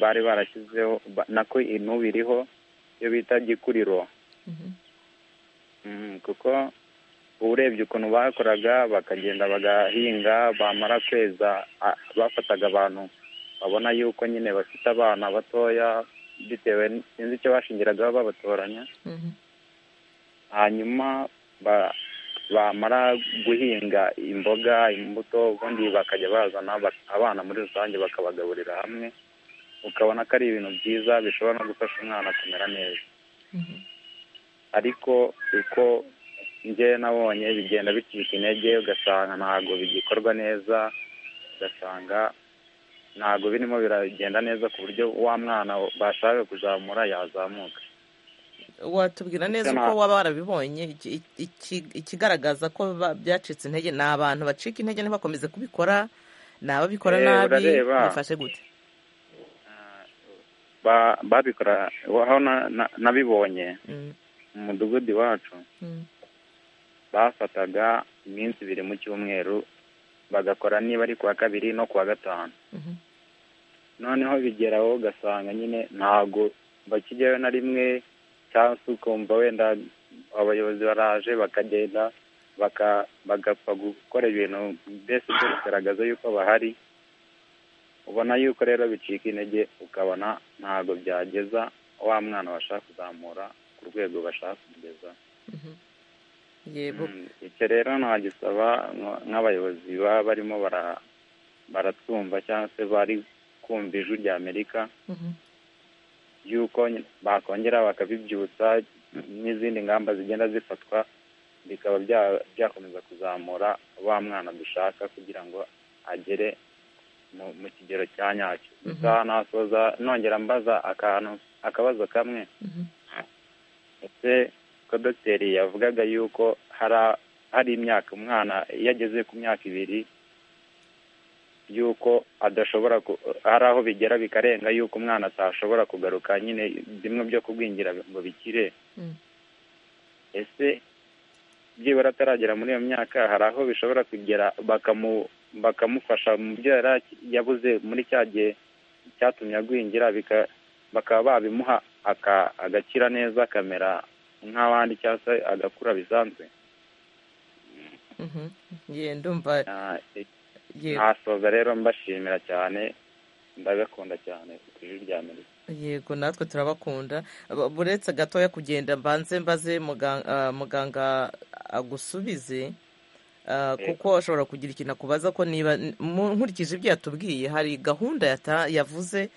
bari barashyizeho nako intuba iriho iyo bita gikuriro kuko urebye ukuntu bakoraga bakagenda bagahinga bamara kweza bafataga abantu babona yuko nyine bafite abana batoya bitewe sinzi icyo bashingiragaho babatoranya hanyuma bamara guhinga imboga imbuto ubundi bakajya bazana abana muri rusange bakabagaburira hamwe ukabona ko ari ibintu byiza bishobora no gufasha umwana kumera neza ariko uko njyewe nabonye bigenda bicika intege ugasanga ntabwo bigikorwa neza ugasanga ntabwo birimo biragenda neza ku buryo wa mwana bashaka kuzamura yazamuka watubwira neza uko waba warabibonye ikigaragaza ko byacitse intege ni abantu bacika intege ntibakomeze kubikora ni ababikora nabi bifashe gute babikora aho nabibonye mu mudugudu iwacu bafataga iminsi ibiri mu cyumweru bagakora niba ari kuwa kabiri no kuwa gatanu noneho bigeraho ugasanga nyine ntabwo bakijyayo na rimwe cyangwa se ukumva wenda abayobozi baraje bakagenda bagapfa gukora ibintu mbese byo bigaragaza yuko bahari ubona yuko rero bicika intege ukabona ntabwo byageza wa mwana bashaka kuzamura ku rwego bashaka kugeza icyo rero ntagisaba nk'abayobozi baba barimo baratwumva cyangwa se bari kumva ijwi rya amerika y'uko bakongera bakabibyutsa n'izindi ngamba zigenda zifatwa bikaba byakomeza kuzamura wa mwana dushaka kugira ngo agere mu kigero cya nyacyo gusa nasoza nongera mbaza akantu akabazo kamwe ndetse ko dogiteri yavugaga yuko hari imyaka umwana iyo ageze ku myaka ibiri yuko adashobora hari aho bigera bikarenga yuko umwana atashobora kugaruka nyine bimwe byo kugwingira ngo bikire ese byibura ataragera muri iyo myaka hari aho bishobora kugera bakamufasha mu byo yari yabuze muri cya gihe cyatumye agwingira bakaba babimuha agakira neza akamera nk'abandi cyangwa se agakura bisanzwe ntasoza rero mbashimira cyane ndabakunda cyane ku ijwi rya amerika yego natwe turabakunda buretse gatoya kugenda mbanze mbaze muganga agusubize kuko ashobora kugira ikintu akubaza ko niba nkurikije ibyo yatubwiye hari gahunda yavuze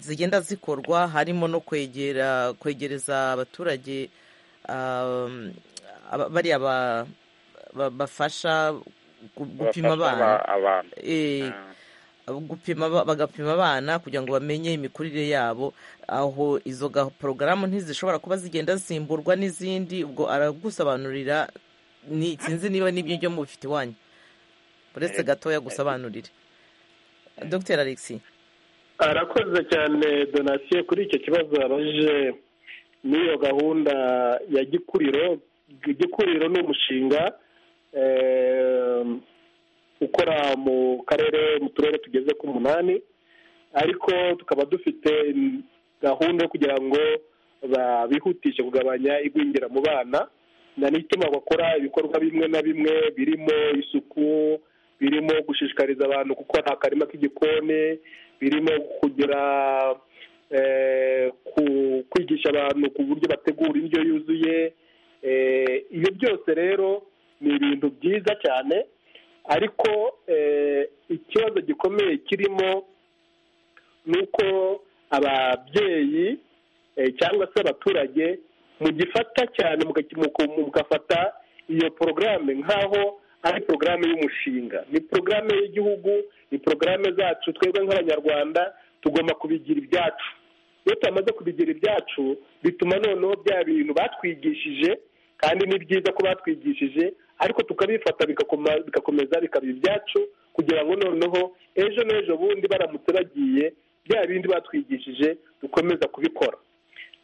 zigenda zikorwa harimo no kwegera kwegereza abaturage bariya bafasha gupima abana gupima bagapima abana kugira ngo bamenye imikurire yabo aho izo porogaramu ntizishobora kuba zigenda zisimburwa n'izindi ubwo aragusobanurira sinzi niba n'ibyo byo mubifite iwanyu uretse gatoya gusobanurire dr alexi arakoze cyane donasiyo kuri icyo kibazo yabajije n'iyo gahunda ya gikuriro gikuriro ni umushinga ukora mu karere mu turere tugeze ku munani ariko tukaba dufite gahunda yo kugira ngo bihutishe kugabanya igwingira mu bana n'ituma bakora ibikorwa bimwe na bimwe birimo isuku birimo gushishikariza abantu gukora akarima k'igikoni birimo kugira kwigisha abantu ku buryo bategura indyo yuzuye ibyo byose rero ni ibintu byiza cyane ariko ikibazo gikomeye kirimo ni uko ababyeyi cyangwa se abaturage mugifata cyane mugafata iyo porogaramu nk'aho ari porogaramu y'umushinga ni porogaramu y'igihugu ni porogaramu zacu twebwe nk'abanyarwanda tugomba kubigira ibyacu iyo tumaze kubigira ibyacu bituma noneho bya bintu batwigishije kandi ni byiza ko batwigishije ariko tukabifata bigakomeza bikaba ibyacu kugira ngo noneho ejo n'ejo bundi baramutse bagiye bya bindi batwigishije dukomeza kubikora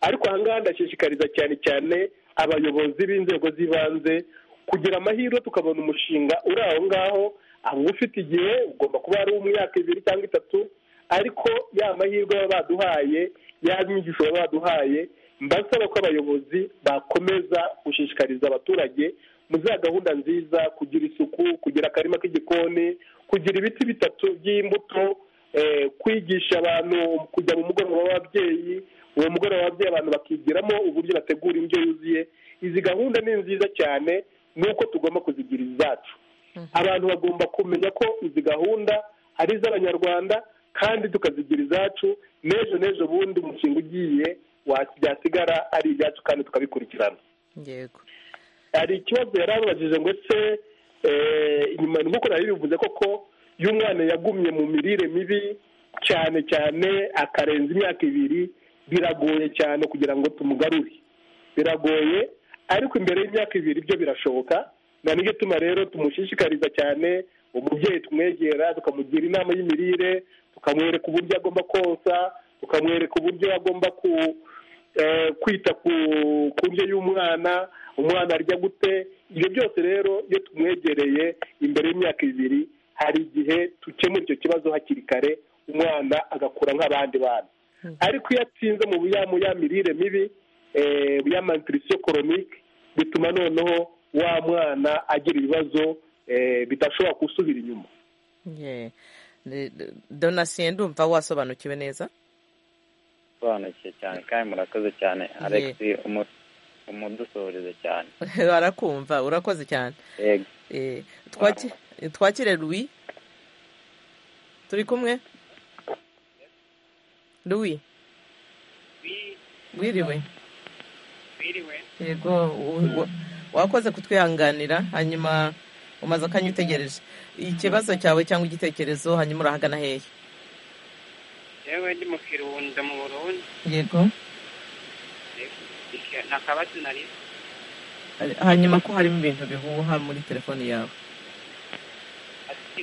ariko ahangaha ndashishikariza cyane cyane abayobozi b'inzego z'ibanze kugira amahirwe tukabona umushinga uri aho ngaho aho ufite igihe ugomba kuba ari umwaka ibiri cyangwa itatu ariko ya mahirwe baba baduhaye ya myigisho baba baduhaye mbasaba ko abayobozi bakomeza gushishikariza abaturage mu za gahunda nziza kugira isuku kugira akarima k'igikoni kugira ibiti bitatu by'imbuto kwigisha abantu kujya mu mugoroba w'ababyeyi uwo mugoroba w'ababyeyi abantu bakigiramo uburyo bategura indyo yuzuye izi gahunda ni nziza cyane nuko tugomba kuzigira izacu abantu bagomba kumenya ko izi gahunda ari iz'abanyarwanda kandi tukazigira izacu n'ejo n'ejo bundi umushinga ugiye byasigara ari ibyacu kandi tukabikurikirana yego hari ikibazo yari ababajije ngo ese inyuma nk'uko nari bivuze koko iyo umwana yagumye mu mirire mibi cyane cyane akarenza imyaka ibiri biragoye cyane kugira ngo tumugarure biragoye ariko imbere y'imyaka ibiri byo birashoboka na nibyo tuma rero tumushishikariza cyane umubyeyi tumwegera tukamugira inama y'imirire tukamwereka uburyo agomba konsa tukamwereka uburyo agomba kwita ku ndyo y'umwana umwana arya gute ibyo byose rero iyo tumwegereye imbere y'imyaka ibiri hari igihe dukemura icyo kibazo hakiri kare umwana agakura nk'abandi bana ariko iyo atsinze mu ya mirire mibi ya mantirisiyo koronike bituma noneho wa mwana agira ibibazo bidashobora gusubira inyuma donasiyo ndumva wasobanukiwe neza usobanukiwe cyane kandi murakoze cyane alexi umudusohoreze cyane barakumva urakoze cyane twakire Louis turi kumwe Louis wiriwe yego wakoze kutwihanganira hanyuma umaze akanya utegereje ikibazo cyawe cyangwa igitekerezo hanyuma urahagana hehe yewe ndi mu kirunda mu burundi yego nakabatsi narize hanyuma ko harimo ibintu bihuha muri telefone yawe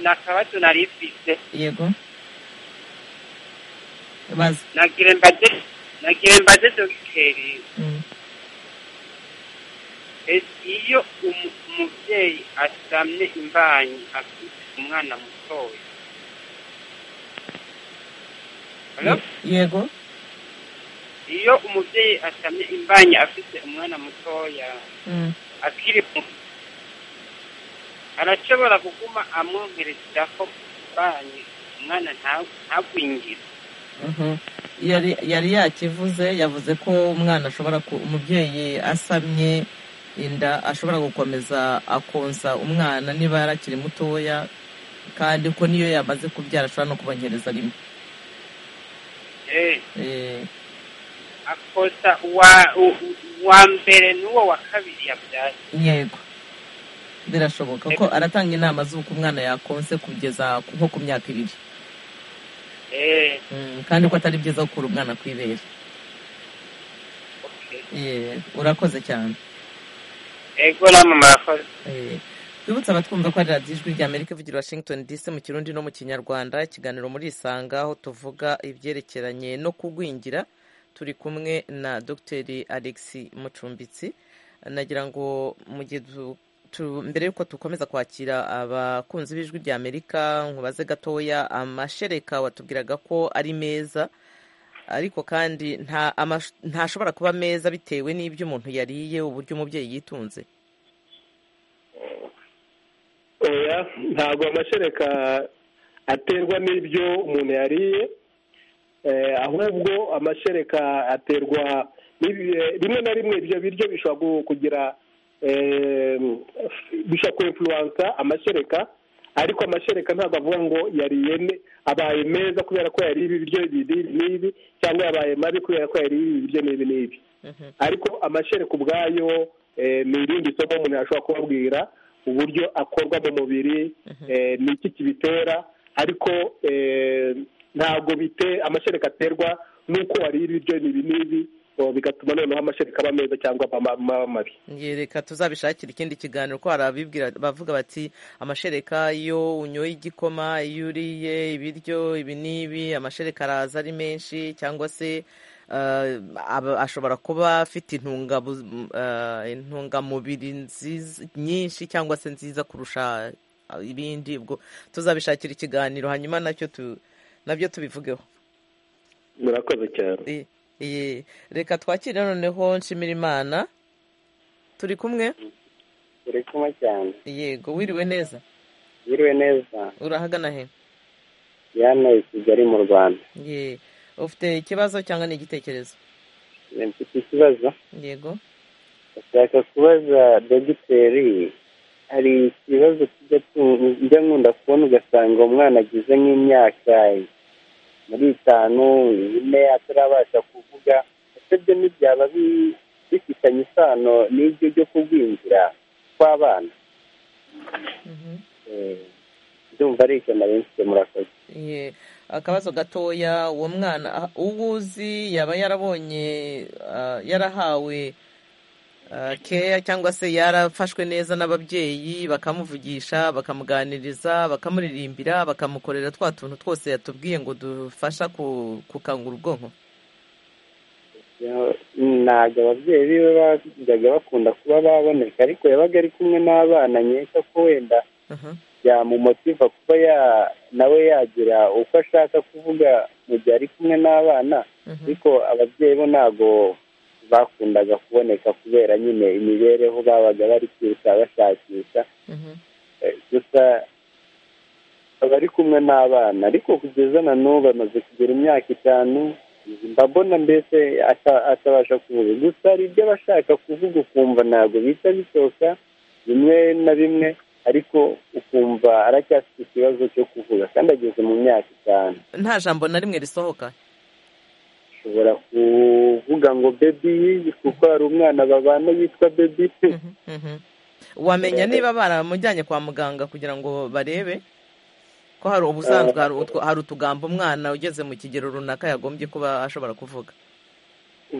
nakabatsi narifise yego nagire mbaze nagire mbaze dogiteri iyo umubyeyi asamye imbanyi afite umwana mutoya yego iyo umubyeyi asamye imbanyi afite umwana mutoya akiri muto arashobora kuguma amwohereza ko imbanyi umwana ntagwingire yari yakivuze yavuze ko umwana ashobora umubyeyi asamye inda ashobora gukomeza akonsa umwana niba yarakiri mutoya kandi ko niyo yamaze kubyara ashobora no kubanyereza rimwe akosa uwa mbere n'uwo wa kabiri yabyaye yego birashoboka ko aratanga inama z'uko umwana yakonse kugeza nko ku myaka ibiri kandi ko atari byiza gukura umwana ku ibere urakoze cyane ego namwe murakoze twibutse abatwumva ko ari radiyo ijwi rya amerika ivugira washington dc mu kirundi no mu kinyarwanda ikiganiro muri isanga aho tuvuga ibyerekeranye no kugwingira turi kumwe na dogiteri alexi mucumbitsi nagira ngo mu gihe mbere y'uko dukomeza kwakira abakunzi b'ijwi rya amerika nkubaze gatoya amashereka watubwiraga ko ari meza ariko kandi ntashobora kuba meza bitewe n'ibyo umuntu yariye uburyo umubyeyi yitunze oya ntabwo amashereka aterwa n'ibyo umuntu yariye ahubwo amashereka aterwa rimwe na rimwe ibyo biryo bishobora kugira bishobora kwemfuransa amashereka ariko amashereka ntabwo avuga ngo yariye abaye meza kubera ko yariye ibi biryo n'ibi cyangwa yabaye mabi kubera ko yariye ibi biryo n'ibi n'ibi ariko amashereka ubwayo ni irindi somo umuntu yashobora kubabwira uburyo akorwa mu mubiri ni iki kibitera ariko ntabwo bite amashereka aterwa n'uko wariye ibiryo n'ibi n'ibi bigatuma noneho amashereka aba meza cyangwa aba mabi reka tuzabishakira ikindi kiganiro ko hari abibwira bavuga bati amashereka iyo unyoye igikoma iyo uriye ibiryo ibi n'ibi amashereka araza ari menshi cyangwa se ashobora kuba afite intungamubiri nyinshi cyangwa se nziza kurusha ibindi ubwo tuzabishakira ikiganiro hanyuma nacyo nabyo tubivugeho murakoze cyane reka twakire noneho nshimira imana turi kumwe turi kumwe cyane yego wiriwe neza wiriwe neza urahagana he hano i kigali mu rwanda ye ufite ikibazo cyangwa ni igitekerezo mfite ikibazo yego ndashaka kubaza dogiteri hari ikibazo kijya nkunda kubona ugasanga umwana agize nk'imyaka muri itanu ine atarabasha kuvuga ese byo ntibyaba bifitanye isano n'ibyo byo kugwingira kw'abana ndumva ari icyo nari mfite murakoze akabazo gatoya uwo mwana uwo uzi yaba yarabonye yarahawe keya cyangwa se yarafashwe neza n'ababyeyi bakamuvugisha bakamuganiriza bakamuririmbira bakamukorera twa tuntu twose yatubwiye ngo dufasha gukangura ubwonko ntabwo ababyeyi biwe bajyaga bakunda kuba baboneka ariko yabaga ari kumwe n'abana nkeka ko wenda yamumotiva kuba nawe yagira uko ashaka kuvuga mu gihe ari kumwe n'abana ariko ababyeyi bo ntabwo bakundaga kuboneka kubera nyine imibereho babaga bari kwiruka bashakisha gusa abari kumwe n'abana ariko kugeza na n'ubu bamaze kugera imyaka itanu mbabona mbese atabasha kuvuga gusa hari ibyo aba ashaka kuvuga ukumva ntabwo bihita bisohoka bimwe na bimwe ariko ukumva aracyafite ikibazo cyo kuvuga kandi ageze mu myaka itanu nta jambo na rimwe risohoka ushobora kuvuga ngo bebi kuko hari umwana babana yitwa bebi wamenya niba baramujyanye kwa muganga kugira ngo barebe ko hari ubusanzwe hari utugambo umwana ugeze mu kigero runaka yagombye kuba ashobora kuvuga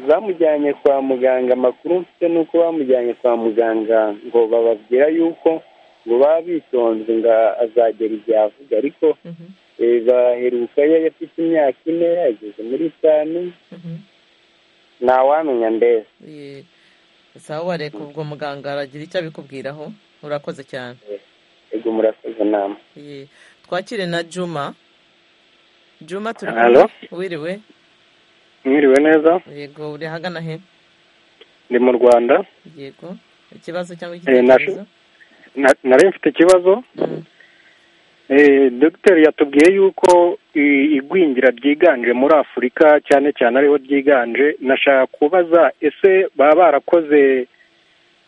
bamujyanye kwa muganga amakuru mfite ni uko bamujyanye kwa muganga ngo bababwira yuko ngo baba bitonze ngo azagera igihe avuga ariko baheruka iyo afite imyaka ine ageze muri itanu ntawamenya mbese sawa wareka ubwo muganga aragira icyo abikubwiraho urakoze cyane yego murakoze nama twakire na juma juma turi kumwe wiriwe mwiriwe neza yego uri ahagana he ndi mu rwanda yego ikibazo cyangwa igitekerezo nari mfite ikibazo dogiteri yatubwiye yuko igwingira ryiganje muri afurika cyane cyane ariho ryiganje nashaka kubaza ese baba barakoze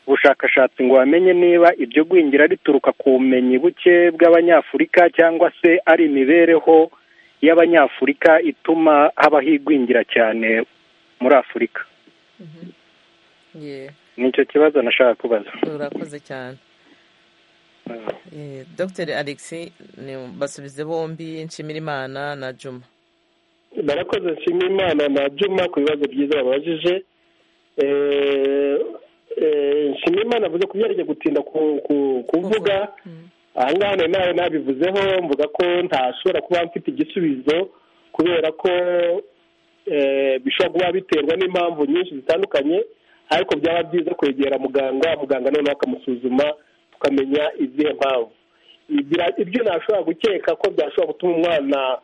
ubushakashatsi ngo bamenye niba iryo gwingira rituruka ku bumenyi buke bw'abanyafurika cyangwa se ari imibereho y'abanyafurika ituma habaho igwingira cyane muri afurika ni icyo kibazo nashaka kubaza urakoze cyane dogiteri alex basubize bombi nshimirimana na juma barakoze nshimirimana na juma ku bibazo byiza babajije nshimiyimana avuze ko byarijya gutinda kuvuga ahangaha nawe nabivuzeho mvuga ko ntashobora kuba mfite igisubizo kubera ko bishobora kuba biterwa n'impamvu nyinshi zitandukanye ariko byaba byiza kwegera muganga muganga noneho akamusuzuma tukamenya izihe mpamvu ibyo ntashobora gukeka ko byashobora gutuma umwana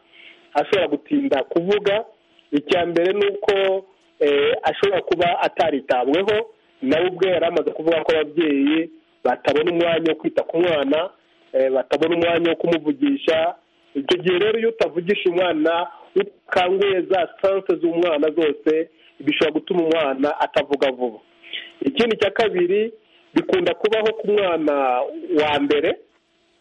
ashobora gutinda kuvuga icya mbere ni uko ashobora kuba ataritabweho nawe ubwe yari amaze kuvuga ko ababyeyi batabona umwanya wo kwita ku mwana batabona umwanya wo kumuvugisha icyo gihe rero iyo utavugisha umwana ukanguye za sanse z'umwana zose bishobora gutuma umwana atavuga vuba ikindi cya kabiri bikunda kubaho ku mwana wa mbere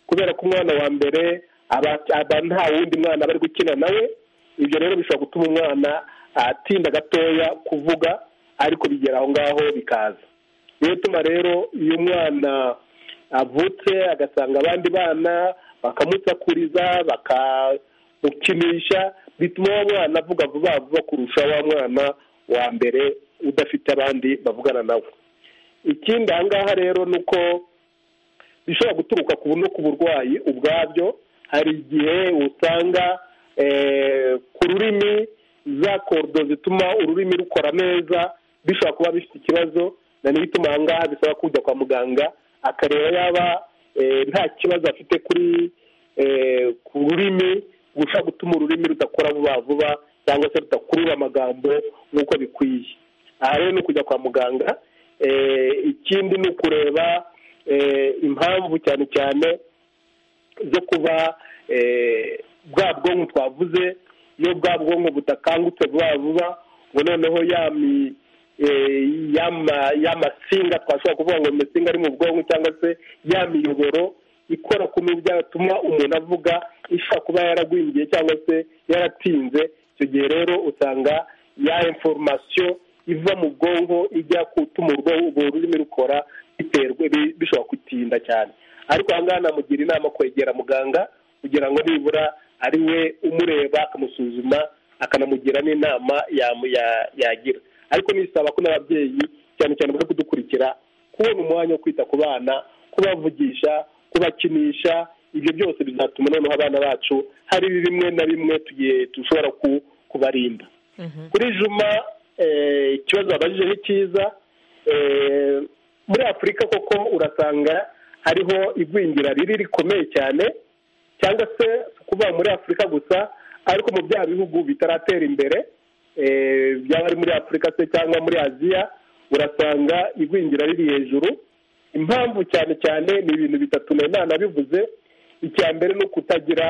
kubera ko umwana wa mbere aba nta wundi mwana bari gukina nawe ibyo rero bishobora gutuma umwana atinda gatoya kuvuga ariko bigera aho ngaho bikaza niyo tuma rero iyo umwana avutse agasanga abandi bana bakamusakuriza bakamukinisha bituma uwo mwana avuga vuba vuba kurusha wa mwana wa mbere udafite abandi bavugana nawe ikindi ahangaha rero ni uko bishobora guturuka ku no ku burwayi ubwabyo hari igihe usanga ku rurimi za korudo zituma ururimi rukora neza bishobora kuba bifite ikibazo na niyo ituma ahangaha bisaba kujya kwa muganga akareba yaba nta kibazo afite kuri ku rurimi gushobora gutuma ururimi rudakora vuba vuba cyangwa se rudakurura amagambo nk'uko bikwiye aha rero ni ukujya kwa muganga ikindi ni ukureba impamvu cyane cyane zo kuba bwa bwonko twavuze iyo bwa bwonko butakangutse vuba vuba ngo noneho y'amasinga twashobora kuvuga ngo amasinga ari mu bwonko cyangwa se ya miyoboro ikora ku byatuma umuntu avuga ishobora kuba yaragwingiye cyangwa se yaratinze icyo gihe rero usanga ya inforomasiyo iva mu bwonko ijya gutuma ubwonko ubwo rurimi rukora biterwe bishobora gutinda cyane ariko aha ngaha namugira inama kwegera muganga kugira ngo nibura ari we umureba akamusuzuma akanamugira n'inama yagira ariko nisaba ko n'ababyeyi cyane cyane bari kudukurikira kubona umwanya wo kwita ku bana kubavugisha kubakinisha ibyo byose bizatuma noneho abana bacu hari bimwe na bimwe tugiye dushobora kubarinda kuri juma ikibazo babajije ni cyiza muri afurika koko urasanga hariho igwingira riri rikomeye cyane cyangwa se kuba muri afurika gusa ariko mu bya bihugu bitaratera imbere byaba ari muri afurika se cyangwa muri aziya urasanga igwingira riri hejuru impamvu cyane cyane ni ibintu bitatu nanone bivuze icya mbere ni ukutagira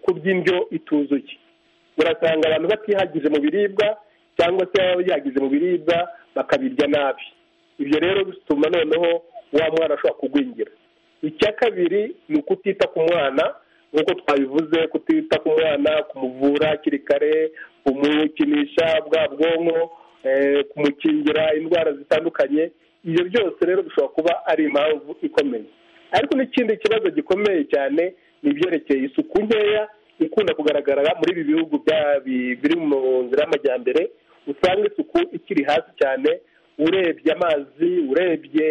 kuby'indyo ituzuye urasanga abantu batihagije mu biribwa cyangwa se baba bihagije mu biribwa bakabirya nabi ibyo rero bituma noneho wa mwana ashobora kugwingira icya kabiri ni ukutita ku mwana nk'uko twabivuze kutita ku mwana kumuvura hakiri kare kumukinisha bwa bwonko kumukingira indwara zitandukanye ibyo byose rero bishobora kuba ari impamvu ikomeye ariko n'ikindi kibazo gikomeye cyane ni ibyerekeye isuku nkeya ikunda kugaragara muri ibi bihugu biri mu nzira y'amajyambere usanga isuku ikiri hasi cyane urebye amazi urebye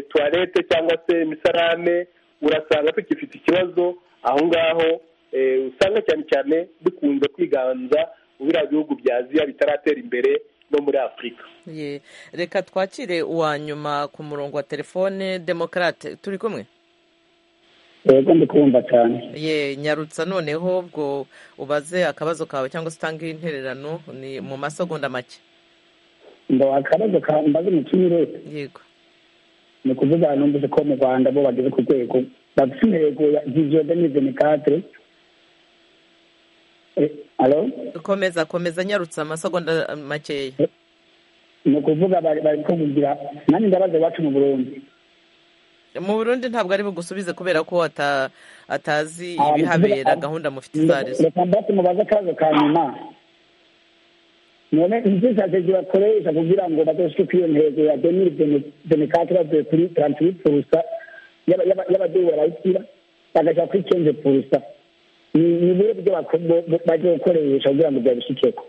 tuwarete cyangwa se imisarane urasanga tukifite ikibazo aho ngaho usanga cyane cyane dukunze kwiganza biriya bihugu bya aziya bitaratera imbere no muri afurika reka twakire uwa nyuma ku murongo wa telefone demokarate turi kumwe yego kumva cyane ye nyarutsa noneho ubwo ubaze akabazo kawe cyangwa se utange intererano ni mu masegonda make ngo akabazo kawe mbaze umukinnyi wese yego ni ukuvuga numvise ko mu rwanda bo bageze ku rwego bafite intego ya viziyo kadire komeza komeza nyarutse amasegonda makeya ni ukuvuga bari kuvugira nanjye ndabaza iwacu mu burundi mu burundi ntabwo ari bugusubize kubera ko atazi ibihabera gahunda mufite izo arizo reka mbese mubaze akabazo ka nyuma none izi sitrategi bakoresha kugira ngo bazoshike kuri iyo ntego ya demiri denikati bavuye kuri tarantiri purusa y'abadeyi barayishyira bagashaka kuri kenze purusa ni bimwe mu byo bajya gukoresha kugira ngo byabishyikeko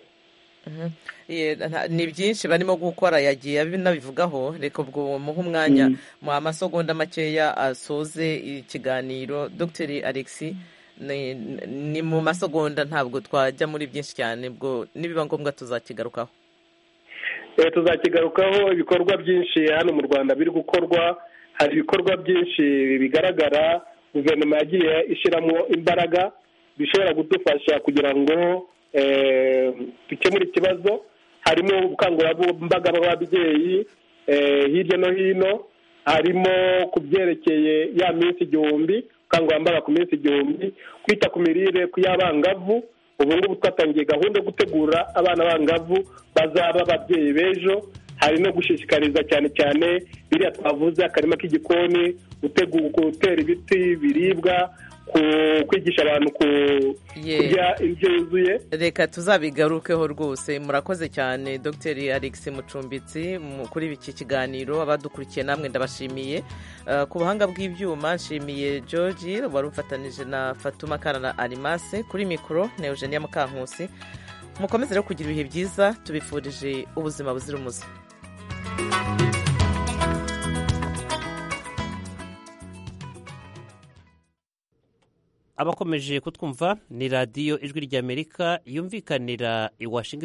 ni byinshi barimo gukora yagiye nabivugaho reka ubwo muhe umwanya mu masegonda makeya asoze ikiganiro dogiteri alexi ni mu masegonda ntabwo twajya muri byinshi cyane ubwo nibiba ngombwa tuzakigarukaho tuzakigarukaho ibikorwa byinshi hano mu rwanda biri gukorwa hari ibikorwa byinshi bigaragara guverinoma yagiye ishyiramo imbaraga bishobora kudufasha kugira ngo dukemure ikibazo harimo ubukangurambaga bw'ababyeyi hirya no hino harimo ku byerekeye ya minsi igihumbi ubukangurambaga ku minsi igihumbi kwita ku mirire ku y'abangavu ubu ngubu twatangiye gahunda yo gutegura abana bangavu bazaba ababyeyi b'ejo hari no gushishikariza cyane cyane biriya twavuze akarima k'igikoni gutera ibiti biribwa kwigisha abantu kurya indyo yuzuye reka tuzabigarukeho rwose murakoze cyane dogiteri alex mucumbitsi kuri iki kiganiro abadukurikiye namwe ndabashimiye ku buhanga bw'ibyuma nshimiye george wari ufatanije na fatuma karana arimase kuri mikoro na eugenia mukankusi mukomeze rero kugira ibihe byiza tubifurije ubuzima buzira umuze abakomeje kutwumva ni radiyo ijwi ry'amerika yumvikanira i washington